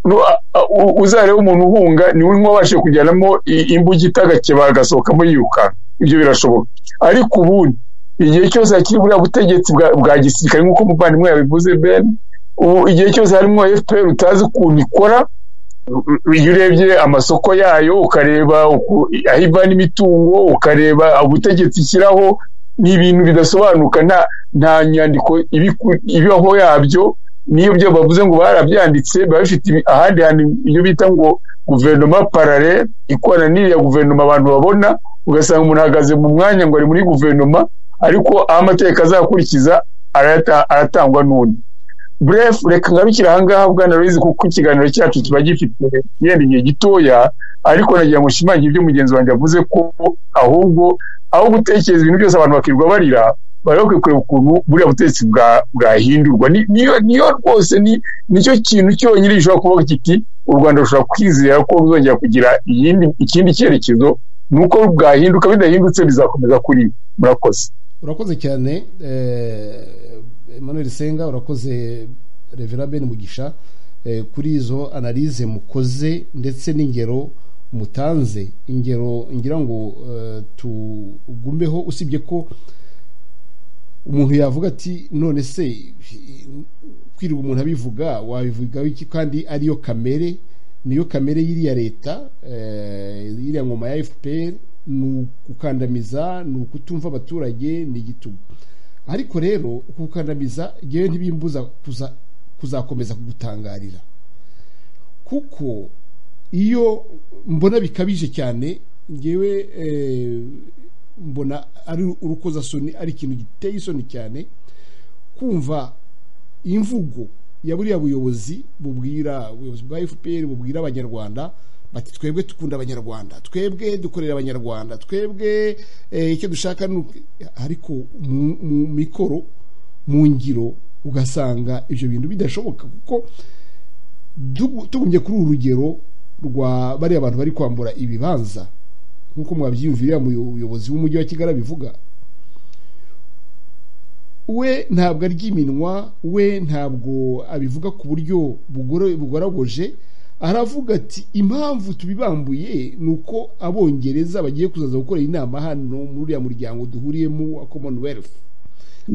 nu- a- a- u- uzarebe umuntu uhunga niwe unywa abashije kujyanamo i- imbugita agakeba agasohokamo yirukanka ibyo birashoboka ariko ubundi igihe cyose hakiri buriya butegetsi bwa- bwa gisirikare nk'uko umuvandimwe yabivuze ben ubu igihe cyose harimo fpr utazi ukuntu ikora iyo urebye amasoko yayo ukareba uku- aho ivana imitungo ukareba ubutegetsi ishyiraho ni ibintu bidasobanuka nta nta nyandiko ibiku- ibibaho yabyo niyo byo bavuze ngo barabyanditse biba bifite ibi- ahandi hantu iyo bita ngo guverinoma parare ikorana n'iriya guverinoma abantu babona ugasanga umuntu ahagaze mu mwanya ngo ari muri guverinoma ariko aho amategeko azakurikiza arayata- aratangwa n'undi bref reka ngarukire ahangaha bwana Louise kuko ikiganiro cyacu kiba gifite yenda igihe gitoya ariko nagira ngo nshimangire ibyo mugenzi wanjye yavuze ko ahubwo aho gutekereza ibintu byose abantu bakirirwa barira bari bakwiye kureba ukuntu buriya butegetsi bwa- bwahindurwa Ni- niyo niyo rwose ni- nicyo kintu cyonyine gishobora kuvuga kiti u rwanda rushobora kwizera ko ruzongera kugira iyindi- ikindi cyerekezo ni uko bwahinduka bidahindutse bizakomeza kuri murakoze urakoze cyane eh, emmanuel senga urakoze revera ben mugisha eh, kuri izo analize mukoze ndetse n'ingero mutanze ingero ngira ngo eh, tugumeho usibye ko umuntu yavuga ati none se kwirirwa umuntu abivuga wabivugaho iki kandi ariyo kamere niyo kamere y'iriya leta eh, y'iriya ngoma ya fpr ni ukukandamiza ni ukutumva abaturage ni igitugu ariko rero ukukandamiza ngewe ntibimbuza kuza- kuzakomeza kugutangarira kuko iyo mbona bikabije cyane ngewe eh, mbona ari urukozasoni ari ikintu giteye isoni cyane kumva imvugo ya buriya buyobozi bubwira ubuyobozi bwa fpr bubwira abanyarwanda bati twebwe dukunda abanyarwanda twebwe dukorera abanyarwanda twebwe eh, icyo dushaka ni uku-" ariko mu- mu mikoro mu ngiro ugasanga ibyo bintu bidashoboka kuko dugu- tugumye kuri uru rugero rwa bariya bantu bari kwambura ibibanza nk'uko mwabyiyumvira umuyobozi w'umujyi wa kigali abivuga we ntabwo arya iminwa we ntabwo abivuga ku buryo bugoro- bugoragoje aravuga ati impamvu tubibambuye ni uko abongereza bagiye kuzaza gukorera inama hano muri uriya muryango duhuriyemo wa commonwealth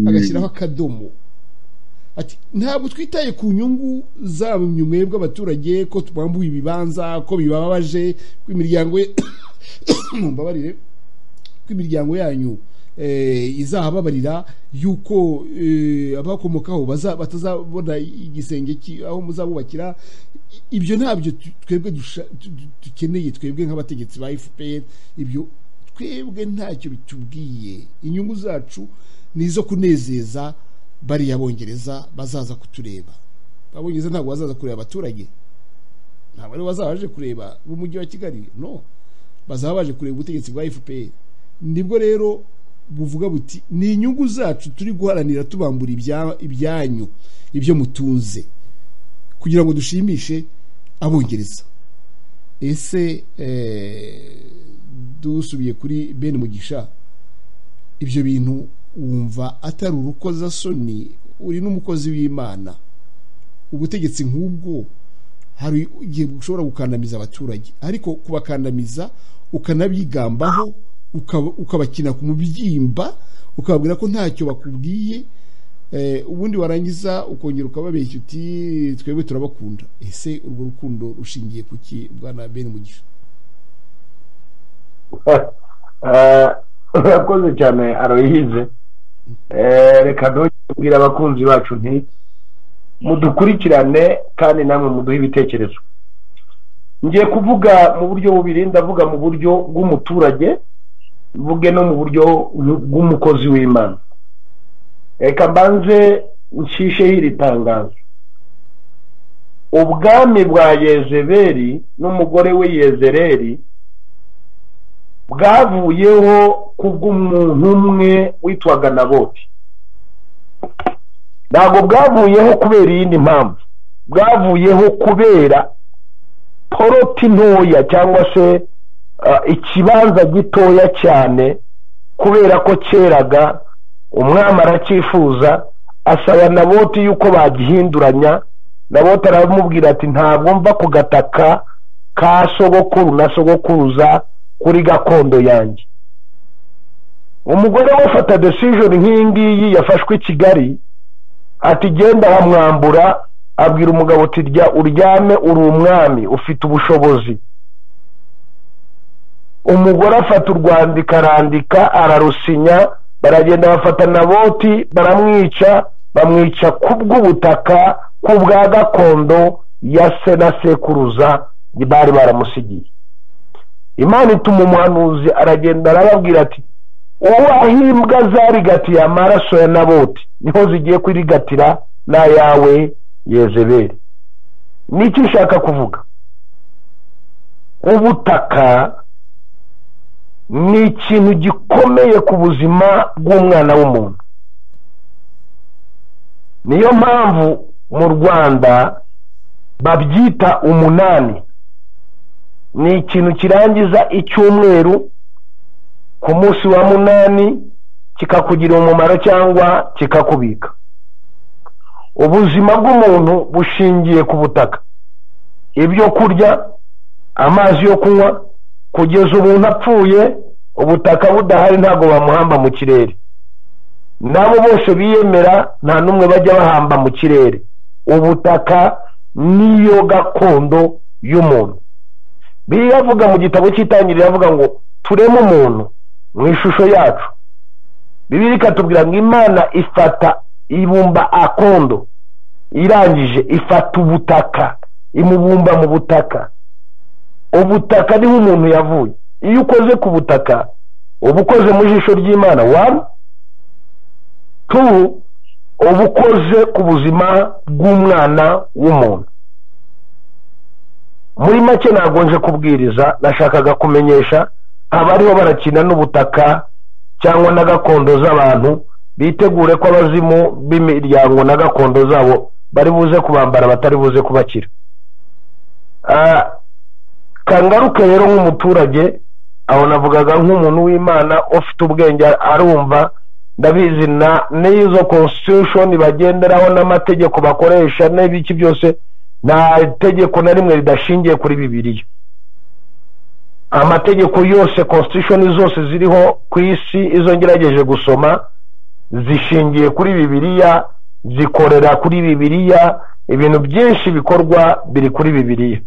agashyiraho akadomo ati ntabwo twitaye ku nyungu zanyu mwebwe abaturage ko tubambuye ibibanza ko bibabaje ko imiryango ye mumbabarire ko imiryango yanyu eh, izahababarira yuko eh, abakomokaho baza- batazabona igisenge ki- aho muzabubakira I- ibyo ntabyo tu- twebwe dusha- du- du- dukeneye twebwe nk'abategetsi ba fpr ibyo twebwe ntacyo bitubwiye inyungu zacu ni izo kunezeza bariya bongereza bazaza kutureba abongereza ntabwo bazaza kureba abaturage ntabwo aribo bazaba baje kureba b'umujyi wa kigali no bazaba baje kureba ubutegetsi bwa fpr nibwo rero buvuga buti ni inyungu zacu turi guharanira tubambura ibya- ibyanyu ibyo mutunze kugira ngo dushimishe abongereza ese eh, dusubiye kuri bene mugisha ibyo bintu wumva atari urukozasoni uri n'umukozi w'imana ubutegetsi nk'ubwo hari igihe ushobora gukandamiza abaturage ariko kubakandamiza ukanabigambaho ukaba- ukabakina ku mubyimba ukababwira ko ntacyo bakubwiye eh, ubundi warangiza ukongera ukababeshya uti twebwe turabakunda ese urwo rukundo rushingiye ku ki bwana bene mugisha Eh, urakoze cyane aroyize Eh, reka ntugire abakunzi bacu nti mudukurikirane kandi namwe muduhe ibitekerezo ngiye kuvuga mu buryo bubiri ndavuga mu buryo bw'umuturage mvuge no mu buryo bw'umukozi w'imana reka mbanze nshisheho iri tangazo ubwami bwa yezeberi n'umugore we yezereri bwavuyeho kubw'umuntu umwe witwaga naboti ntabwo bwavuyeho kubera iyindi mpamvu bwavuyeho kubera poroti ntoya cyangwa se ah, ikibanza gitoya cyane kubera ko cyeraga umwami aracyifuza asaba naboti yuko bagihinduranya nabo taramubwira ati ntabwo mva ku gataka ka sogokuru na sogokuruza kuri gakondo yanjye umugore we ufata desijoni nk'iyi ngiyi yafashwe i kigali ati genda bamwambura abwira umugabo uti rya uryame uri umwami ufite ubushobozi umugore afata urwandiko arandika ararusinya baragenda bafata na boti baramwica bamwica ku bw'ubutaka ku bwa gakondo ya se na sekuruza bari baramusigiye imana ituma umuhanuzi aragenda arababwira ati uwaho imbwa zarigatiye amaraso ya naboti niho zigiye kurigatira n'ayawe yezeberi n'icyo ushaka kuvuga ubutaka ni ikintu gikomeye ku buzima bw'umwana w'umuntu niyo mpamvu mu rwanda babyita umunani ni ikintu kirangiza icyumweru ku munsi wa munani kikakugirira umumaro cyangwa kikakubika ubuzima bw'umuntu bushingiye ku butaka ibyo kurya amazi yo kunywa kugeza umuntu apfuye ubutaka budahari ntabwo bamuhamba mu kirere nabo bose biyemera nta n'umwe bajya bahamba mu kirere ubutaka niyo gakondo y'umuntu biriya avuga mu gitabo cy'itangiriro avuga ngo tureme umuntu mu ishusho yacu bibiri ikatubwira ngo imana ifata ibumba akondo irangije ifata ubutaka imubumba mu butaka ubutaka niho umuntu yavuye iyo ukoze ku butaka uba ukoze mu jisho ry'imana wani tu uba ukoze ku buzima bw'umwana w'umuntu muri make ntabwo nje kubwiriza nashakaga kumenyesha abariho barakina n'ubutaka cyangwa na gakondo z'abantu bitegure ko abazimu b'imiryango na gakondo zabo bari buze kubambara batari buze kubakira kangaruke rero nk'umuturage aho navugaga nk'umuntu w'imana ufite ubwenge arumva ndabizi na n'izo constitution bagenderaho n'amategeko bakoresha n'ibiki byose nta tegeko na rimwe ridashingiye kuri bibiriya amategeko yose constitution zose ziriho ku isi izo ngerageje gusoma zishingiye kuri bibiriya zikorera kuri bibiriya ibintu byinshi bikorwa biri kuri bibiriya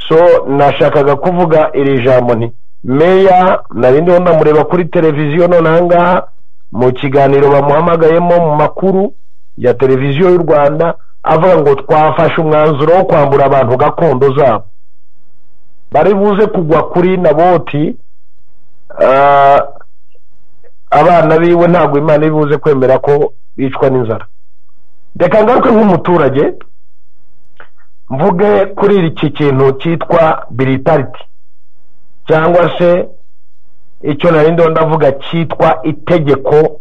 so nashakaga kuvuga iri jambo nti meya narindiho ndamureba kuri televiziyo nonahangaha mu kiganiro bamuhamagayemo mu makuru ya televiziyo y'u rwanda avuga ngo twafashe umwanzuro wo kwambura abantu gakondo zabo bari buze kugwa kuri naboti abana biwe ntabwo imana iri buze kwemera ko bicwa n'inzara reka ngaruke nk'umuturage mvuge kuri iki kintu cyitwa biritariti cyangwa se icyo narindo ndavuga cyitwa itegeko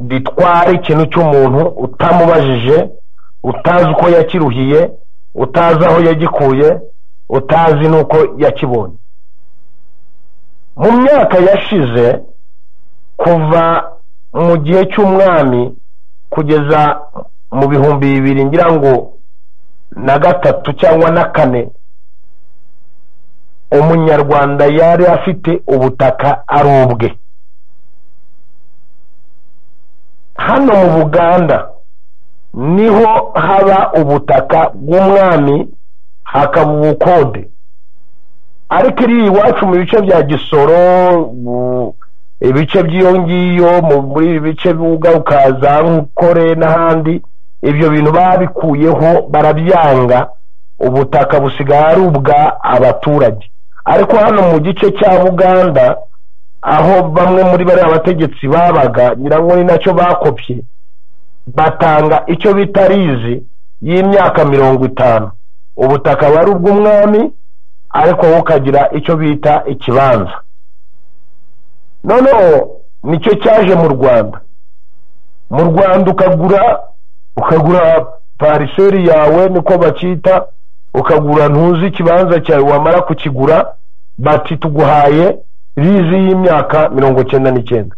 ritwara ikintu cy'umuntu utamubajije utazi uko yakiruhiye utazi aho yagikuye utazi n'uko yakibonye mu myaka yashize kuva mu gihe cy'umwami kugeza mu bihumbi bibiri ngira ngo na gatatu cyangwa na kane umunyarwanda yari afite ubutaka ari ubwe hano mu buganda niho haba ubutaka bw'umwami hakaba ubukode ariko iri iwacu mu bice bya gisoro ibice by'iyo ngiyo muri ibi bice ukaza nk'ukore n'ahandi ibyo bintu babikuyeho barabyanga ubutaka busigaye ari ubwa abaturage ariko hano mu gice cya buganda aho bamwe muri bariya bategetsi babaga nyirango ni nacyo bakopye batanga icyo bita rizi y'imyaka mirongo itanu ubutaka aba ari ubw'umwami ariko wowe ukagira icyo bita ikibanza noneho nicyo cyaje mu rwanda mu rwanda ukagura ukagura pariseri yawe niko bacyita ukagura ntuzi ikibanza cyawe wamara kukigura bati tuguhaye rizi y'imyaka mirongo cyenda n'icyenda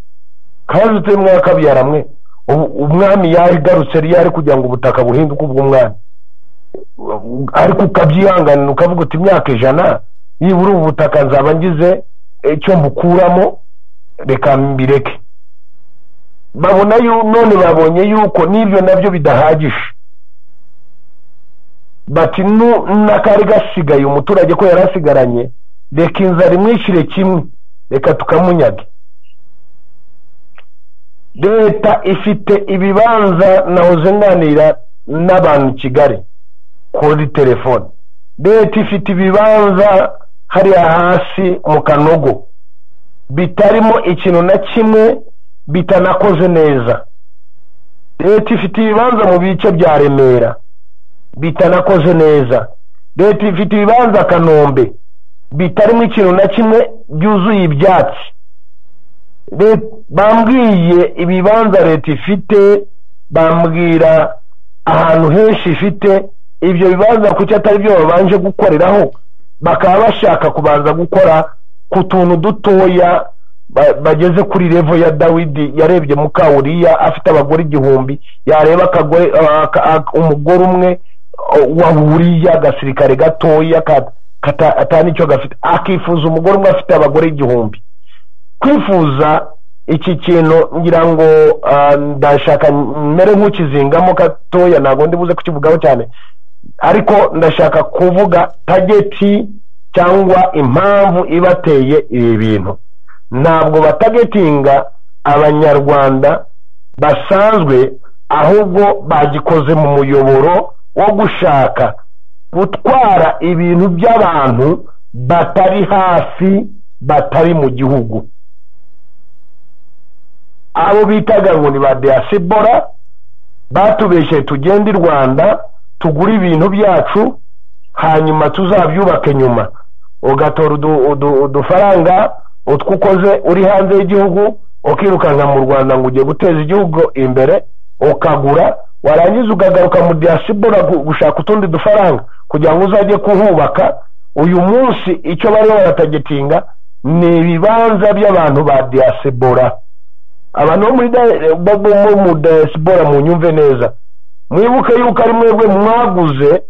kazi utari mwakabyara mwe ubu- umwami yarigarutse yari yari kugira ngo ubutaka buhinduke ubw'umwami ariko ukabyihanganira ukavuga uti imyaka ijana nibura ubu butaka nzaba ngize icyo mbukuramo reka mbireke babona yu- none babonye yuko n'ibyo nabyo bidahagije bati "Nu- n'akari gasigaye umuturage ko yari asigaranye reka inzara imwishyire kimwe reka tukamunyage leta ifite ibibanza nahoze nganira n'abantu i kigali kuri telefone leta ifite ibibanza hariya hasi mu kanogo bitarimo ikintu na kimwe bitanakoze neza leta ifite ibibanza mu bice bya remera bitanakoze neza leta ifite ibibanza kanombe bitarimo ikintu na kimwe byuzuye ibyatsi Leta- bambwiye ibibanza leta ifite bambwira ahantu henshi ifite ibyo bibanza kuki atari byo babanje gukoreraho bakaba bashaka kubanza gukora ku tuntu dutoya ba- bageze kuri revo ya dawidi yarebye mukawuriya afite abagore igihumbi yareba akagore aka- aka- umugore umwe wa buriya agasirikare gatoya ka- kata- atanicyo gafite akifuza umugore umwe afite abagore igihumbi kwifuza iki kintu ngira ngo ah, ndashaka mere nk'ukizingamo gatoya ntabwo ndi buze kukivugaho cyane ariko ndashaka kuvuga tageti cyangwa impamvu ibateye ibi bintu ntabwo batagetinga abanyarwanda basanzwe ahubwo bagikoze mu muyoboro wo gushaka gutwara ibintu by'abantu batari hafi batari mu gihugu abo bitaga ngo ni ba diaspora batubeshe tugende i rwanda tugure ibintu byacu hanyuma tuzabyubake nyuma ugatora udu- udu- udufaranga utwo ukoze uri hanze y'igihugu ukirukanka mu rwanda ngo ujye guteza igihugu imbere ukagura warangiza ukagaruka mu diaspora gu- gushaka utundi dufaranga kugira ngo uzajye kuhubaka uyu munsi icyo bariho baratagetinga ni ibibanza by'abantu ba diaspora abantu bo muri da- bo- bo- bo mu diaspora munyumve neza mwibuke yuko ari mwebwe mwaguze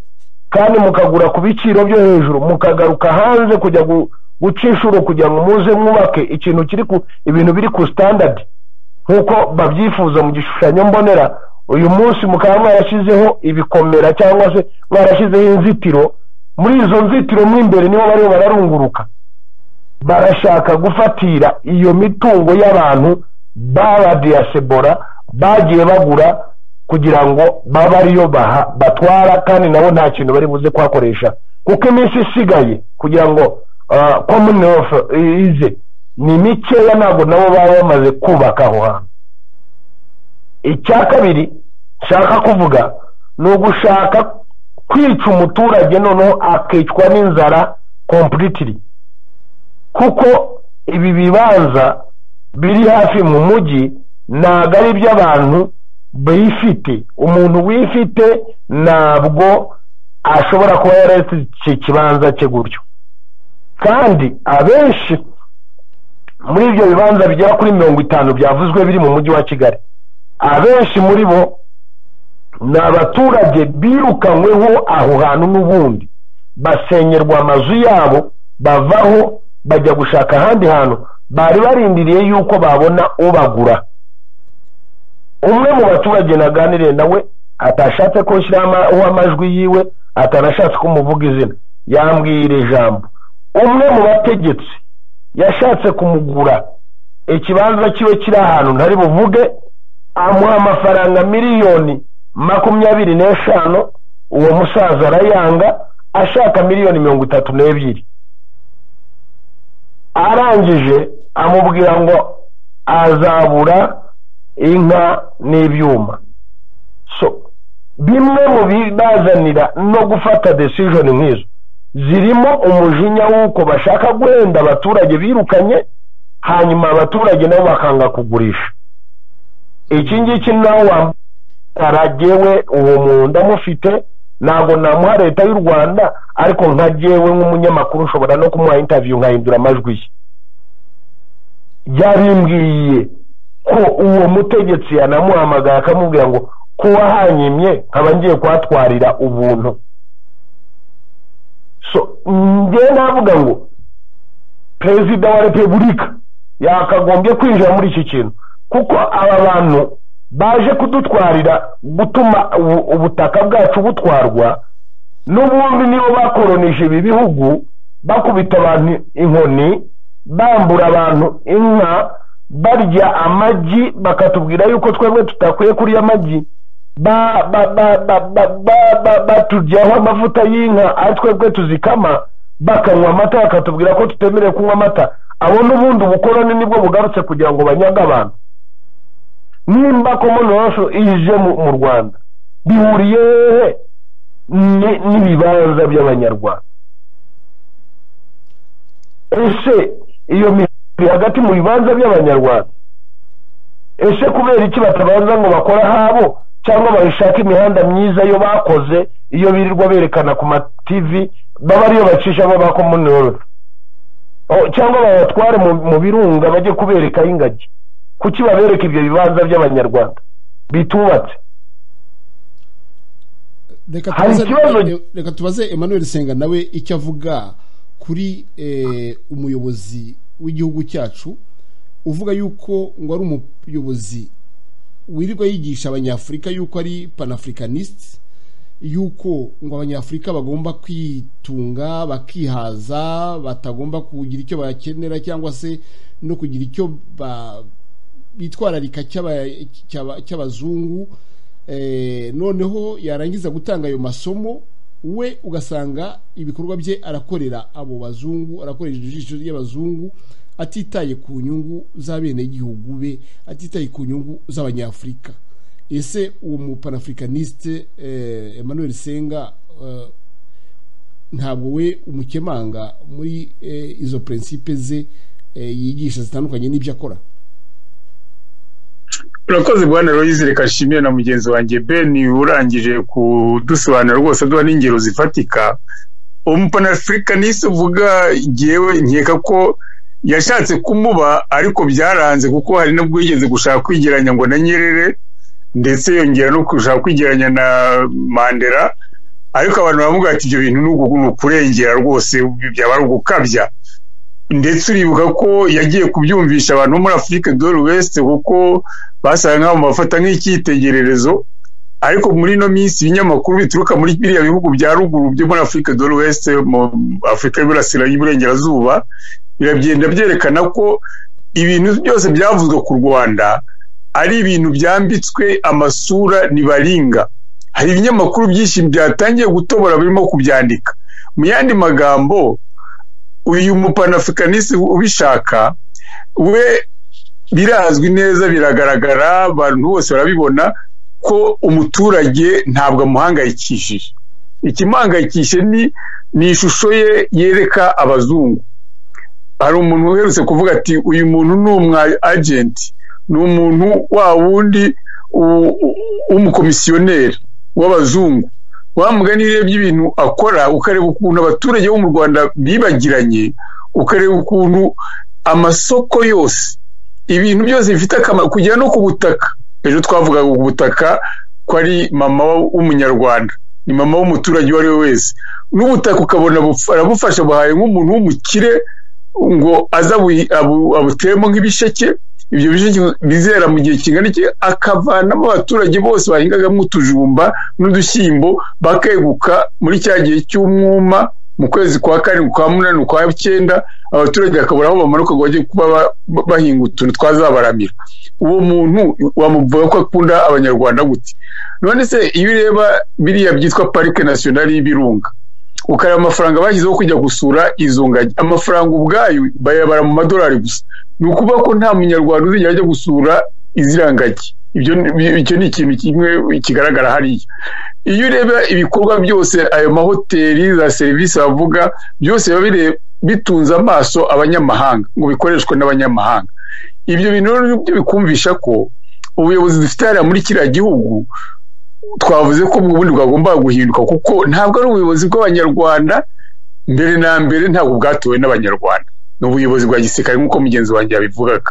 kandi mukagura ku biciro byo hejuru mukagaruka hanze kujya gu- guca inshuro kugira ngo muze mwubake ikintu kiri ku ibintu biri ku standard nk'uko babyifuza mu gishushanyo mbonera uyu munsi mukaba mwarashyizeho ibikomera cyangwa se mwarashyizeho inzitiro muri izo nzitiro mo imbere niho bariho bararunguruka barashaka gufatira iyo mitungo y'abantu babadiyasebora bagiye bagura kugira ngo babe ariyo baha- batwara kandi nabo nta kintu bari buze kuhakoresha kuko iminsi isigaye kugira ngo ah, common wealth ize ni mikeya ntabwo nabo baba bamaze kubaka aho hantu icya kabiri nshaka kuvuga ni ugushaka kwica umuturage noneho akicwa n'inzara completely kuko ibi bibanza biri hafi mu mujyi ntabwo ari iby'abantu bifite umuntu wifite ntabwo ashobora kuba yaretse iki kibanza cye gutyo kandi abenshi muri ibyo bibanza bigera kuri mirongo itanu byavuzwe biri mu mujyi wa kigali abenshi muri bo ni abaturage birukanyweho aho hantu n'ubundi basenyerwa amazu yabo bavaho bajya gushaka ahandi hantu bari barindiriye yuko babona ubagura umwe mu baturage naganiriye nawe atashatse ko nshyiraho amajwi yiwe atanashatse kumuvuga izina yambwira ijambo umwe mu bategetsi yashatse kumugura ikibanza kiwe kiri ahantu ntari buvuge amuha amafaranga miliyoni makumyabiri n'eshanu uwo musaza arayanga ashaka miliyoni mirongo itatu n'ebyiri arangije amubwira ngo azabura inka n'ibyuma so bimwe mu bibazanira no gufata decision nk'izo zirimo umujinya w'uko bashaka guhenda abaturage birukanye hanyuma abaturage nabo bakanga kugurisha iki ngiki nawe wambaragewe uwo muntu ndamufite ntabwo namuha leta y'u rwanda ariko nka jyewe nk'umunyamakuru nshobora no kumuha interview nkahindura amajwi ye yabimbwiye ko uwo mutegetsi yanamuhamagaye akamubwira ngo ko wahanyimye nkaba ngiye kuhatwarira ubuntu so njyewe navuga ngo perezida wa repubulika yakagombye kwinjira muri iki kintu kuko aba bantu baje kudutwarira gutuma ubu- ubutaka bwacu butwarwa n'ubundi nibo bakoronije ibi bihugu bakubita abantu inkoni bambura abantu inka barya amagi bakatubwira yuko twebwe tutakwiye kurya amagi ba- ba- ba- ba- ba- ba- ba- baturyaho amavuta y'inka ari twebwe tuzikama bakanywa amata bakatubwira ko tutemerewe kunywa amata abo n'ubundi ubukoroni nibwo bugarutse kugira ngo banyaga abantu nimba komonoso ije mu mu rwanda bihuriye hehe ni- n'ibibanza by'abanyarwanda ese iyo mihanda iri hagati mu bibanza by'abanyarwanda ese kubera iki batabanza ngo bakore ahabo cyangwa bayishaka imihanda myiza yo bakoze iyo birirwa berekana ku mativi baba ariyo bacishamo ba komonoso cyangwa babatware mu- mu birunga bajye kuberekaho ingagi kuki babereka ibyo bibanza by'abanyarwanda bitubatse reka Hari tubaze, ikibazo- e- reka tubaze emmanuel senga nawe icyo avuga kuri eh, umuyobozi w'igihugu cyacu uvuga yuko ngo ari umuyobozi wirirwa yigisha abanyafurika yuko ari panafricanist yuko ngo abanyafurika bagomba kwitunga bakihaza batagomba kugira icyo bakenera cyangwa se no kugira icyo ba- bitwararika cy'aba- cy'aba- cy'abazungu eh, noneho yarangiza gutanga ayo masomo we ugasanga ibikorwa bye arakorera abo bazungu arakoresha ijisho ry'abazungu atitaye ku nyungu z'abenegihugu be atitaye ku nyungu z'abanyafurika ese uwo mupanafricaniste eh, emmanuel senga eh, ntabwo we umukemanga muri eh, izo prinsipe ze eh, yigisha zitandukanye n'ibyo akora urakoze bwana Loise reka nshimire na mugenzi wanjye Ben urangije kudusobanura rwose aduha n'ingero zifatika umupanafricaniste uvuga ngewe nkeka ko yashatse kumuba ariko byaranze kuko hari n'ubwo yigeze gushaka kwigeranya ngo na Nyerere ndetse yongera no gushaka kwigeranya na Mandela ariko abantu baravuga ati ibyo bintu ni uku- ni ukurengera rwose byaba ari ugukabya ndetse uribuka ko yagiye kubyumvisha abantu bo muri afurika dore west kuko basaga nk'aho bafata nk'icyitegererezo ariko muri ino minsi ibinyamakuru bituruka muri biriya bihugu bya ruguru byo muri afurika dore west mu afurika y'iburasira y'iburengerazuba biragenda byerekana ko ibintu byose byavuzwe ku rwanda ari ibintu byambitswe amasura ntibaringa hari ibinyamakuru byinshi byatangiye gutobora birimo kubyandika mu yandi magambo uyu mupanafricaniste ubishaka we birazwi neza biragaragara abantu bose barabibona ko umuturage ntabwo amuhangayikishije ikimuhangayikishe ni ni ishusho ye yereka abazungu hari umuntu uherutse kuvuga ati uyu muntu ni umwa agenti ni umuntu wa wundi u- u- w'umukomisiyoneri w'abazungu wa mugani rero by'ibintu akora ukareba ukuntu abaturage bo mu rwanda bibagiranye ukareba ukuntu amasoko yose ibintu byose bifite akamaro kugera no ku butaka ejo twavugaga ku butaka ko ari mama w'umunyarwanda ni mama w'umuturage uwo ari we wese n'ubutaka ukabona buf- arabufasha buhaye nk'umuntu w'umukire ngo aza abu- abu- abuteremo nk'ibisheke ibyo bisheke bizera mu gihe kingana iki akavanamo abaturage bose bahingagamo utujumba n'udushyimbo bakeguka muri cya gihe cy'umwuma mu kwezi kwa karindwi kwa munani ukwa cyenda abaturage bakabura aho bamanuka ngo bajye kuba ba- ba- bahinga utuntu twazabaramira uwo muntu wamuvuga ko akunda abanyarwanda gute none se iyo ureba biriya byitwa parike nasiyonari y'ibirunga ukareba amafaranga bashyizeho kujya gusura izo ngagi amafaranga ubwayo bayabara mu madolari gusa ni ukuvuga ko nta munyarwanda uzigera ajya gusura iziriya ngagi ibyo ni- icyo ni ikintu kimwe kigaragara hariya iyo ureba ibikorwa byose ayo mahoteli za serivisi bavuga byose biba bire- bitunze amaso abanyamahanga ngo bikoreshwe n'abanyamahanga ibyo bintu rero ni byo bikumvisha ko ubuyobozi dufite hariya muri kiriya gihugu twavuze ko ubundi bwagombaga guhinduka kuko ntabwo ari ubuyobozi bw'abanyarwanda mbere na mbere ntabwo bwatowe n'abanyarwanda ni ubuyobozi bwa gisirikare nk'uko mugenzi wanjye yabivugaga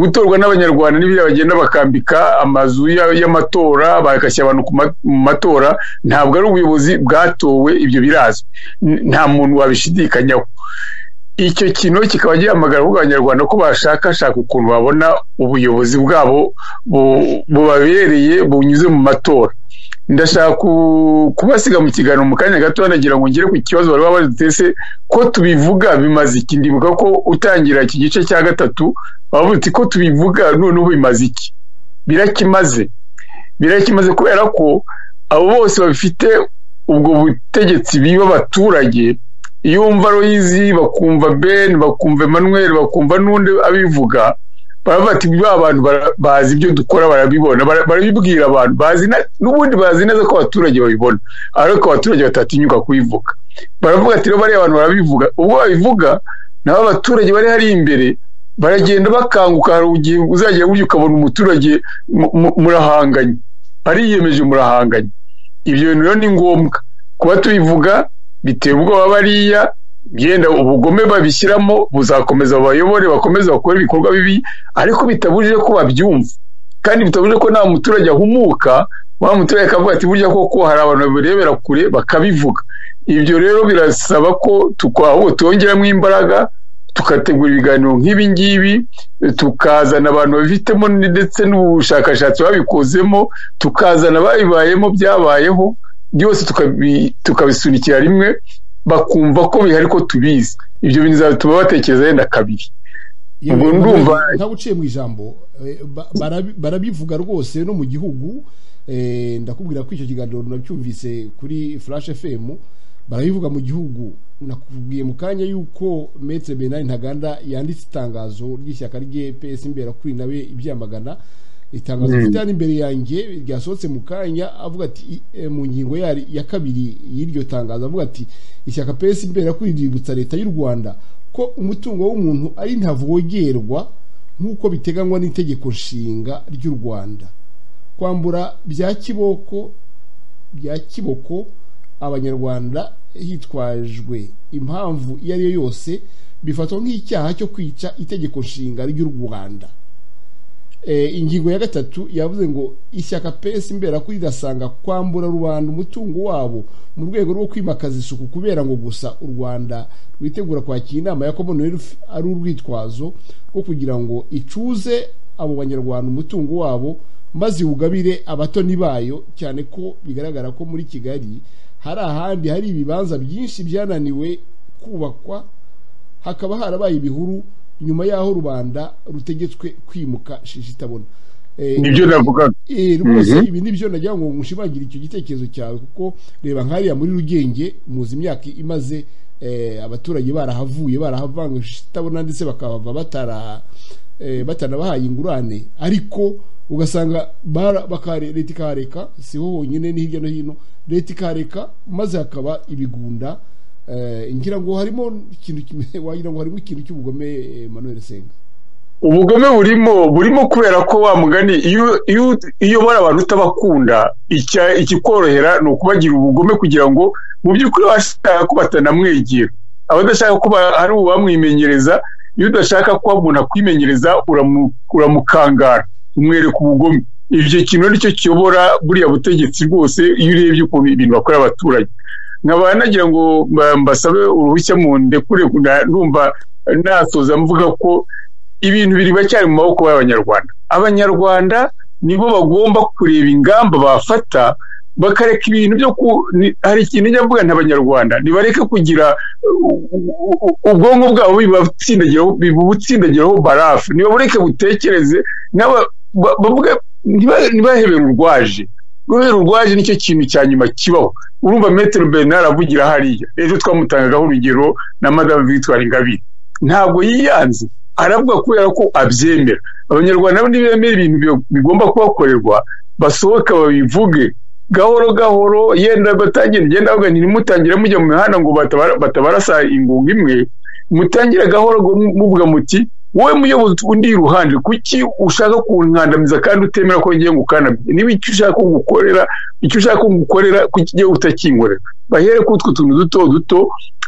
gutorwa n'abanyarwanda n'ibyo bagenda bakambika amazu ya- y'amatora bagashyira abantu ku ma- mu matora ntabwo ari ubuyobozi bwatowe ibyo birazwi N- nta muntu wabishidikanyaho icyo kintu kikaba gihamagara ahubwo abanyarwanda ko bashakashaka ukuntu babona ubuyobozi bwabo bu- bubabereye bunyuze mu matora ndashaka ku- kubasiga mu kiganiro mu kanya gato nagira ngo ngere ku kibazo bari babaze ndetse ko tubivuga bimaze iki ndibuka ko utangira iki gice cya gatatu bavuga uti ko tubivuga noneho bimaze iki birakimaze birakimaze kubera ko abo bose bafite ubwo butegetsi biba abaturage iyo wumva Loyizi bakumva Ben bakumva Emmanuel bakumva n'undi abivuga baravuga ati ba bantu bara- bazi ibyo dukora barabibona bara- barabibwira abantu bazi na- n'ubundi bazi neza ko abaturage babibona ariko abaturage batatinyuka kubivuga baravuga ati rero bariya abantu barabivuga ubwo babivuga nabo abaturage bari hari imbere baragenda bakanguka hari igihe uzagera burya ukabona umuturage mu- mu- murahanganye ariyemeje murahanganye ibyo bintu rero ni ngombwa kuba tubivuga bitera ubwoba bariya byenda ubugome babishyiramo buzakomeza babayobore bakomeze bakore ibikorwa bibi ariko bitabujije ko babyumva kandi bitabujije ko nta muturage ahumuka wa muturage akavuga ati burya koko hari abantu babirebera kure bakabivuga ibyo rero birasaba ko tukwa- ahubwo twongeramo imbaraga tugategura ibiganiro nk'ibi ngibi tukazana abantu babifitemo ndetse n'ubushakashatsi babikozemo tukazana ababibayemo byabayeho byose tukabi- tukabisunikira rimwe bakumva ko bihari ko tubizi ibyo bintu bizatuma batekereza yenda kabiri yewe, Ubwo ndumva- ntawe uciye mu ijambo eh, ba- barabi- barabivuga rwose no mu gihugu eh, ndakubwira ko icyo kiganiro nacyumvise kuri flash fm barabivuga mu gihugu nakubwiye mu kanya yuko metre benari ntaganda yanditse itangazo ry'ishyaka rye ps imbera kuri nawe ibyamagana itangazo rifite hano imbere yanjye ryasohotse mu kanya avuga ati i- eh, mu ngingo ya, ya kabiri y'iryo tangazo avuga ati ishyaka ps imbera kuri ributsa leta y'u rwanda ko umutungo w'umuntu ari ntavogerwa nk'uko biteganywa n'itegeko nshinga ry'u rwanda kwambura bya kiboko bya kiboko abanyarwanda hitwajwe impamvu iyo ari yo yose bifatwa nk'icyaha cyo kwica itegeko nshinga ry'u rwanda Eh, ingingo ya gatatu yavuze ngo ishyaka pesi mbera ko rirasanga kwambura rubanda umutungo wabo mu rwego rwo kwimakaza isuku kubera ngo gusa u rwanda rwitegura kwakira inama ya commonwealth ari urwitwazo rwo kugira ngo icuze abo banyarwanda umutungo wabo maze iwugabire abatoni bayo cyane ko bigaragara ko muri kigali hari ahandi hari ibibanza byinshi byananiwe kubakwa hakaba harabaye ibihuru nyuma y'aho rubanda rutegetswe kwimuka shishitabona Eh, nibyo navugaga eh, rwose Mhm. ibi ni byo nagira ngo ngushimangire icyo gitekerezo cyawe kuko reba nkariya muri rugenge muzi imyaka imaze eh, abaturage barahavuye barahavanga shishitabona ndetse bakahava batara eh, batanabahaye ingurane ariko ugasanga bara- bakare- leta ikahareka si ho honyine ni hirya no hino leta ikareka maze hakaba ibigunda eh, ngira ngo harimo ikintu kimwe- wagira ngo harimo ikintu cy'ubugome eh, Emmanuel Senga ubugome burimo burimo kubera ko wa mugani iyo iyo uyobora abantu utabakunda icya- ikikorohera ni ukubagira ubugome kugira ngo mu by'ukuri bashaka ko batanamwegera abadashaka ko ba- hari uwamwimenyereza iyo udashaka ko umuntu akwimenyereza uramu- uramukangara umwereka ubugome icyo kintu nicyo kiyobora buriya butegetsi bwose iyo urebye ukuntu ibintu bakorera abaturage nkaba nagira ngo mba- mbasabe uruhushya mu ndekure na- numva nasoza mvuga ko ibintu biri biracyari mu maboko y'abanyarwanda abanyarwanda nibo bagomba kureba ingamba bafata bakareka ibintu byo ku ni- hari ikintu njya mvuga n'abanyarwanda ntibareke kugira u- u- u- ubwonko bwabo bibatsindagiraho bibutsindagiraho barafu nibabureke butekereze n'aba- ba- bavuge ntiba- ntibahebere urwaje guhera urwaje nicyo kintu cya nyuma kibaho urumva metero bernard avugira hariya ejo twamutangagaho urugero na madame victoire ingabire ntabwo yiyanze aravuga kubera ko abyemera abanyarwanda bo ntibemera ibintu bi- bigomba kubakorerwa basohoke babivuge gahoro gahoro yenda batangira igenda bavuga nti nimutangire mujya mu mihanda ngo batabara- batabarasa ingunga imwe mutangira gahoro ngo mu- muvuga muti wowe muyobozi undi iruhande kuki ushaka kunkandamiza kandi utemera ko ngiye gukandamiza niba icyo ushaka gukorera icyo ushaka gukorera kuki ugiye utakinkorera bahere ko utwo tuntu duto duto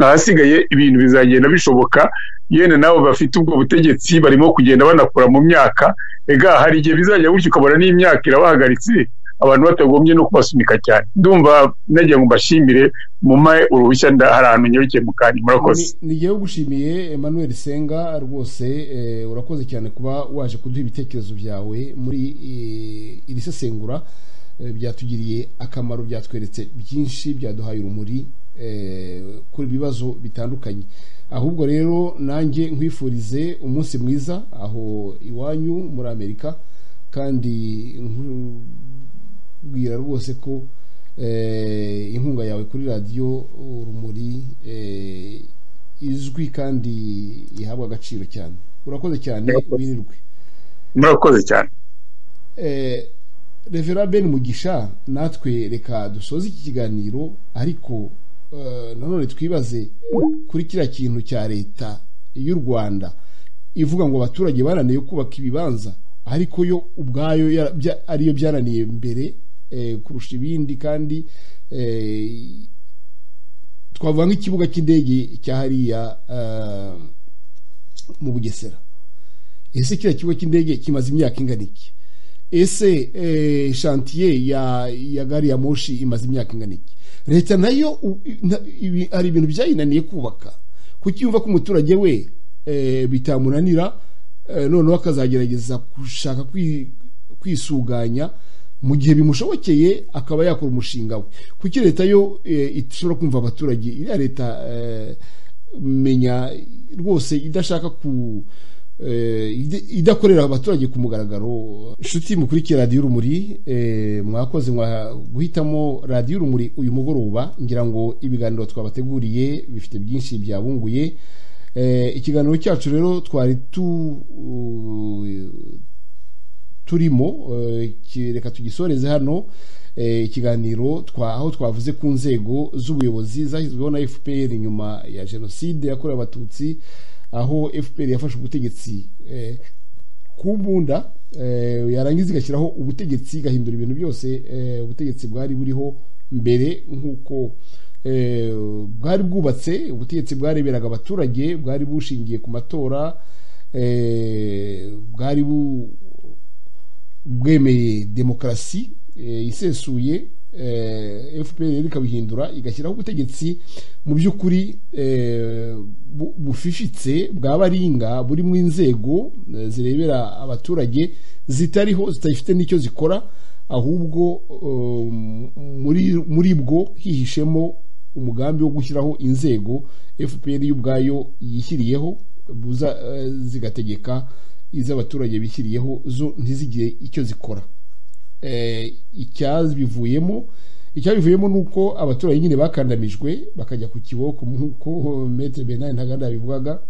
ahasigaye ibintu bizagenda bishoboka yenda nabo bafite ubwo butegetsi barimo kugenda banakora mu myaka ega hari igihe bizajya gutyo ukabona n'imyaka irabahagaritse abantu batagombye no kubasunika cyane ndumva nagira ngo mbashimire mumaye uruhushya nda hari ahantu nyarukiye mu kanya murakoze nigewe gushimiye emmanuel senga rwose eh, urakoze cyane kuba waje kuduha ibitekerezo byawe muri eh, iri sesengura eh, byatugiriye akamaro byatweretse byinshi byaduhaye urumuri eh, kuri ibibazo bitandukanye ahubwo rero nanjye nkwifurize umunsi mwiza aho iwanyu muri amerika kandi nku- bwira rwose ko eh, inkunga yawe kuri radiyo urumuri eh, izwi kandi ihabwa agaciro cyane urakoze cyane Murakoze. wirirwe murakoze cyane Eh, revera ben mugisha natwe reka dusoze iki kiganiro ariko eh, nanone twibaze kuri kiriya kintu cya leta y'u rwanda ivuga ngo abaturage bananiwe kubaka ibibanza ariko yo ubwayo ya- bya- ariyo byananiye mbere eh, kurusha ibindi kandi eh, twavuga nk'ikibuga cy'indege cya hariya eh, mu bugesera ese kiriya kigo cy'indege kimaze imyaka ingana iki ese eh, shantiye ya ya gari ya moshi imaze imyaka ingana iki leta nayo u- na- ibi- hari ibintu byayinaniye kubaka kuki yumva ko umuturage we eh, bitamunanira eh, noneho akazagerageza gushaka kwi- kwisuganya mu gihe bimushobokeye akaba yakora umushinga we kuki leta yo eh, ishobora kumva abaturage iriya leta eh, menya rwose idashaka ku eh, ide- idakorera abaturage ku mugaragaro inshuti mukurikira radiyo urumuri eh, mwakoze mwa guhitamo radiyo urumuri uyu mugoroba ngira ngo ibiganiro twabateguriye bifite byinshi byabunguye Eh, ikiganiro cyacu rero twari tu turimo eh, ki- reka tugisoreze hano eh, ikiganiro twa aho twavuze ku nzego z'ubuyobozi zashyizweho na FPR nyuma ya jenoside yakorewe abatutsi aho FPR yafashe ubutegetsi eh, ku mbunda eh, yarangiza igashyiraho ubutegetsi igahindura ibintu byose eh, ubutegetsi bwari buriho mbere nk'uko eh, bwari bwubatse ubutegetsi bwareberaga abaturage bwari bushingiye ku matora eh, bwari bu bwemeye demokarasi eh, isesuye eh, fpr rero ikabihindura igashyiraho ubutegetsi mu by'ukuri eh, bu- bufifitse bwa baringa buri mu inzego eh, zirebera abaturage zitariho zidafite n'icyo zikora ahubwo eh, muri muri bwo hihishemo umugambi wo gushyiraho inzego fpr ubwayo yishyiriyeho buza eh, zigategeka iz'abaturage bishyiriyeho zo ntizigire icyo zikora eh, icyabivuyemo icyabivuyemo ni uko abaturage nyine bakandamijwe bakajya ku kiboko nk'uko metere benari ntaganda yabivugaga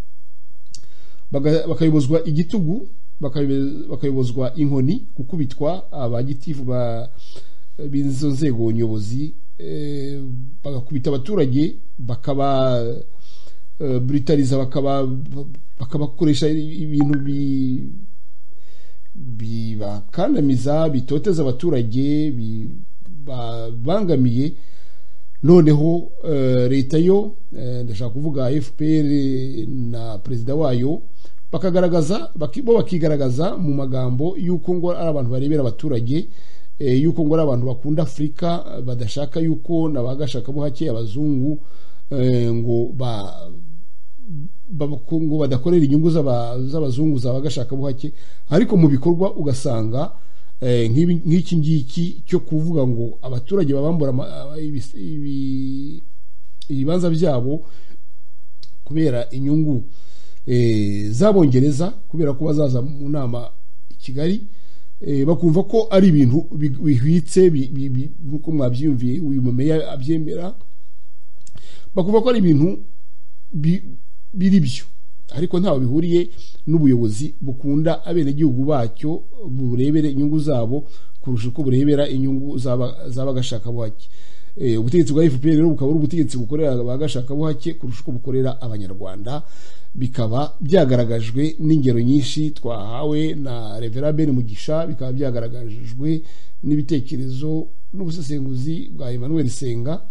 baga- bakayobozwa igitugu bakayobe- bakayobozwa inkoni gukubitwa abagitifu ba b'izo nzego nyobozi eh, bagakubita abaturage bakaba eh, buritariza bakaba bakabakoresha ibintu bi bibakandamiza bitoteza abaturage bibabangamiye noneho eh, leta yo eh, ndashaka kuvuga fpr na perezida wayo bakagaragaza baki- bo bakigaragaza mu magambo y'uko ngo ari abantu barebera abaturage eh, y'uko ngo ari abantu bakunda afurika eh, badashaka y'uko n'abagashakabuhake abazungu eh, ngo ba ngo badakorera inyungu z'aba- z'abazungu za bagashakabuhake ariko mu bikorwa ugasanga eh, nk'ibi- nk'iki ngiki cyo kuvuga ngo abaturage babambura ama- aba- ibis- ibi- ibibanza byabo kubera inyungu eh, z'abongereza kubera ko bazaza mu nama i kigali eh, bakumva ko ari ibintu bi- bihwitse bi- bi- bi- nk'uko mwabyiyumviye uyu mumeya abyemera bakumva ko ari ibintu bi- biri byo ariko ntaho bihuriye n'ubuyobozi bukunda abenegihugu bacyo burebere inyungu zabo kurusha uko burebera inyungu z'aba- z'abagashakabuhake eh, ubutegetsi bwa FPR rero bukaba ari ubutegetsi bukorera abagashakabuhake kurusha uko bukorera abanyarwanda bikaba byagaragajwe n'ingero nyinshi twahawe na Reverend Ben Mugisha bikaba byagaragajwe n'ibitekerezo n'ubusesenguzi bwa Emmanuel Senga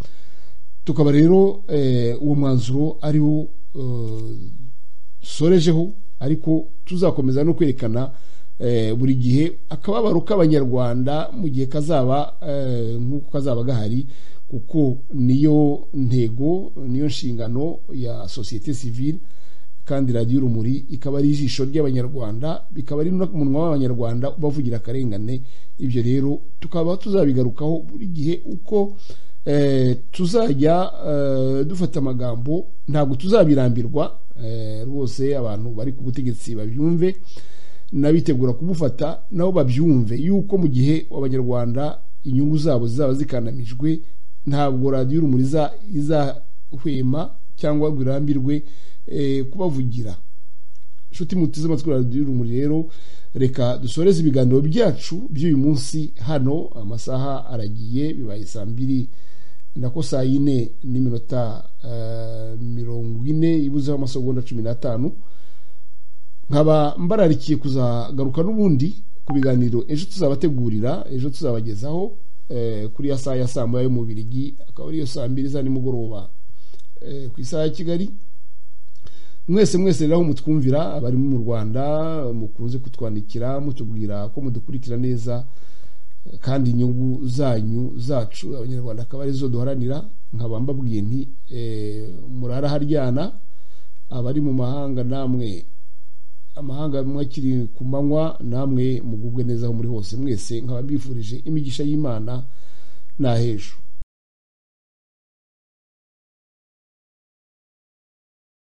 tukaba rero eh, uwo mwanzuro ari wo eh, sorejeho ariko tuzakomeza no kwerekana eh, buri gihe akababaro k'abanyarwanda mu gihe kazaba eh, nk'uko kazaba gahari kuko niyo ntego niyo nshingano ya sosiyete sivile kandi radiyo urumuri ikaba ari ijisho ry'abanyarwanda bikaba ari n'umunwa w'abanyarwanda ubavugira akarengane ibyo rero tukaba tuzabigarukaho buri gihe uko eh, tuzajya eh, dufata amagambo ntabwo tuzabirambirwa eh, rwose abantu bari ku butegetsi babyumve n'abitegura kubufata nabo babyumve yuko mu gihe abanyarwanda inyungu zabo zizaba zikanamijwe ntabwo radiyo urumuri izahwema cyangwa ngo irambirwe kubavugira inshuti muti z'amatwi radiyo urumuri rero reka dusoreze ibiganiro byacu by'uyu munsi hano amasaha aragiye bibaye saa mbiri nako saa yine n'iminota mirongo ine ibuzeho amasegonda cumi n'atanu nkaba mbararikiye kuzagaruka n'ubundi ku biganiro ejo tuzabategurira ejo tuzabagezaho kuri ya saa ya saa moya y'umubirigi akaba ariyo saa mbiri za nimugoroba ku isaha ya kigali mwese mwese rero aho mutwumvira abari mu rwanda mukunze kutwandikira mutubwira ko mudukurikira neza kandi inyungu zanyu zacu abanyarwanda akaba arizo duharanira nkaba mbabwiye nti murara haryana abari mu mahanga namwe amahanga mwakiri ku manywa namwe mugubwe neza aho muri hose mwese nkaba mbifurije imigisha y'imana n'ah'ejo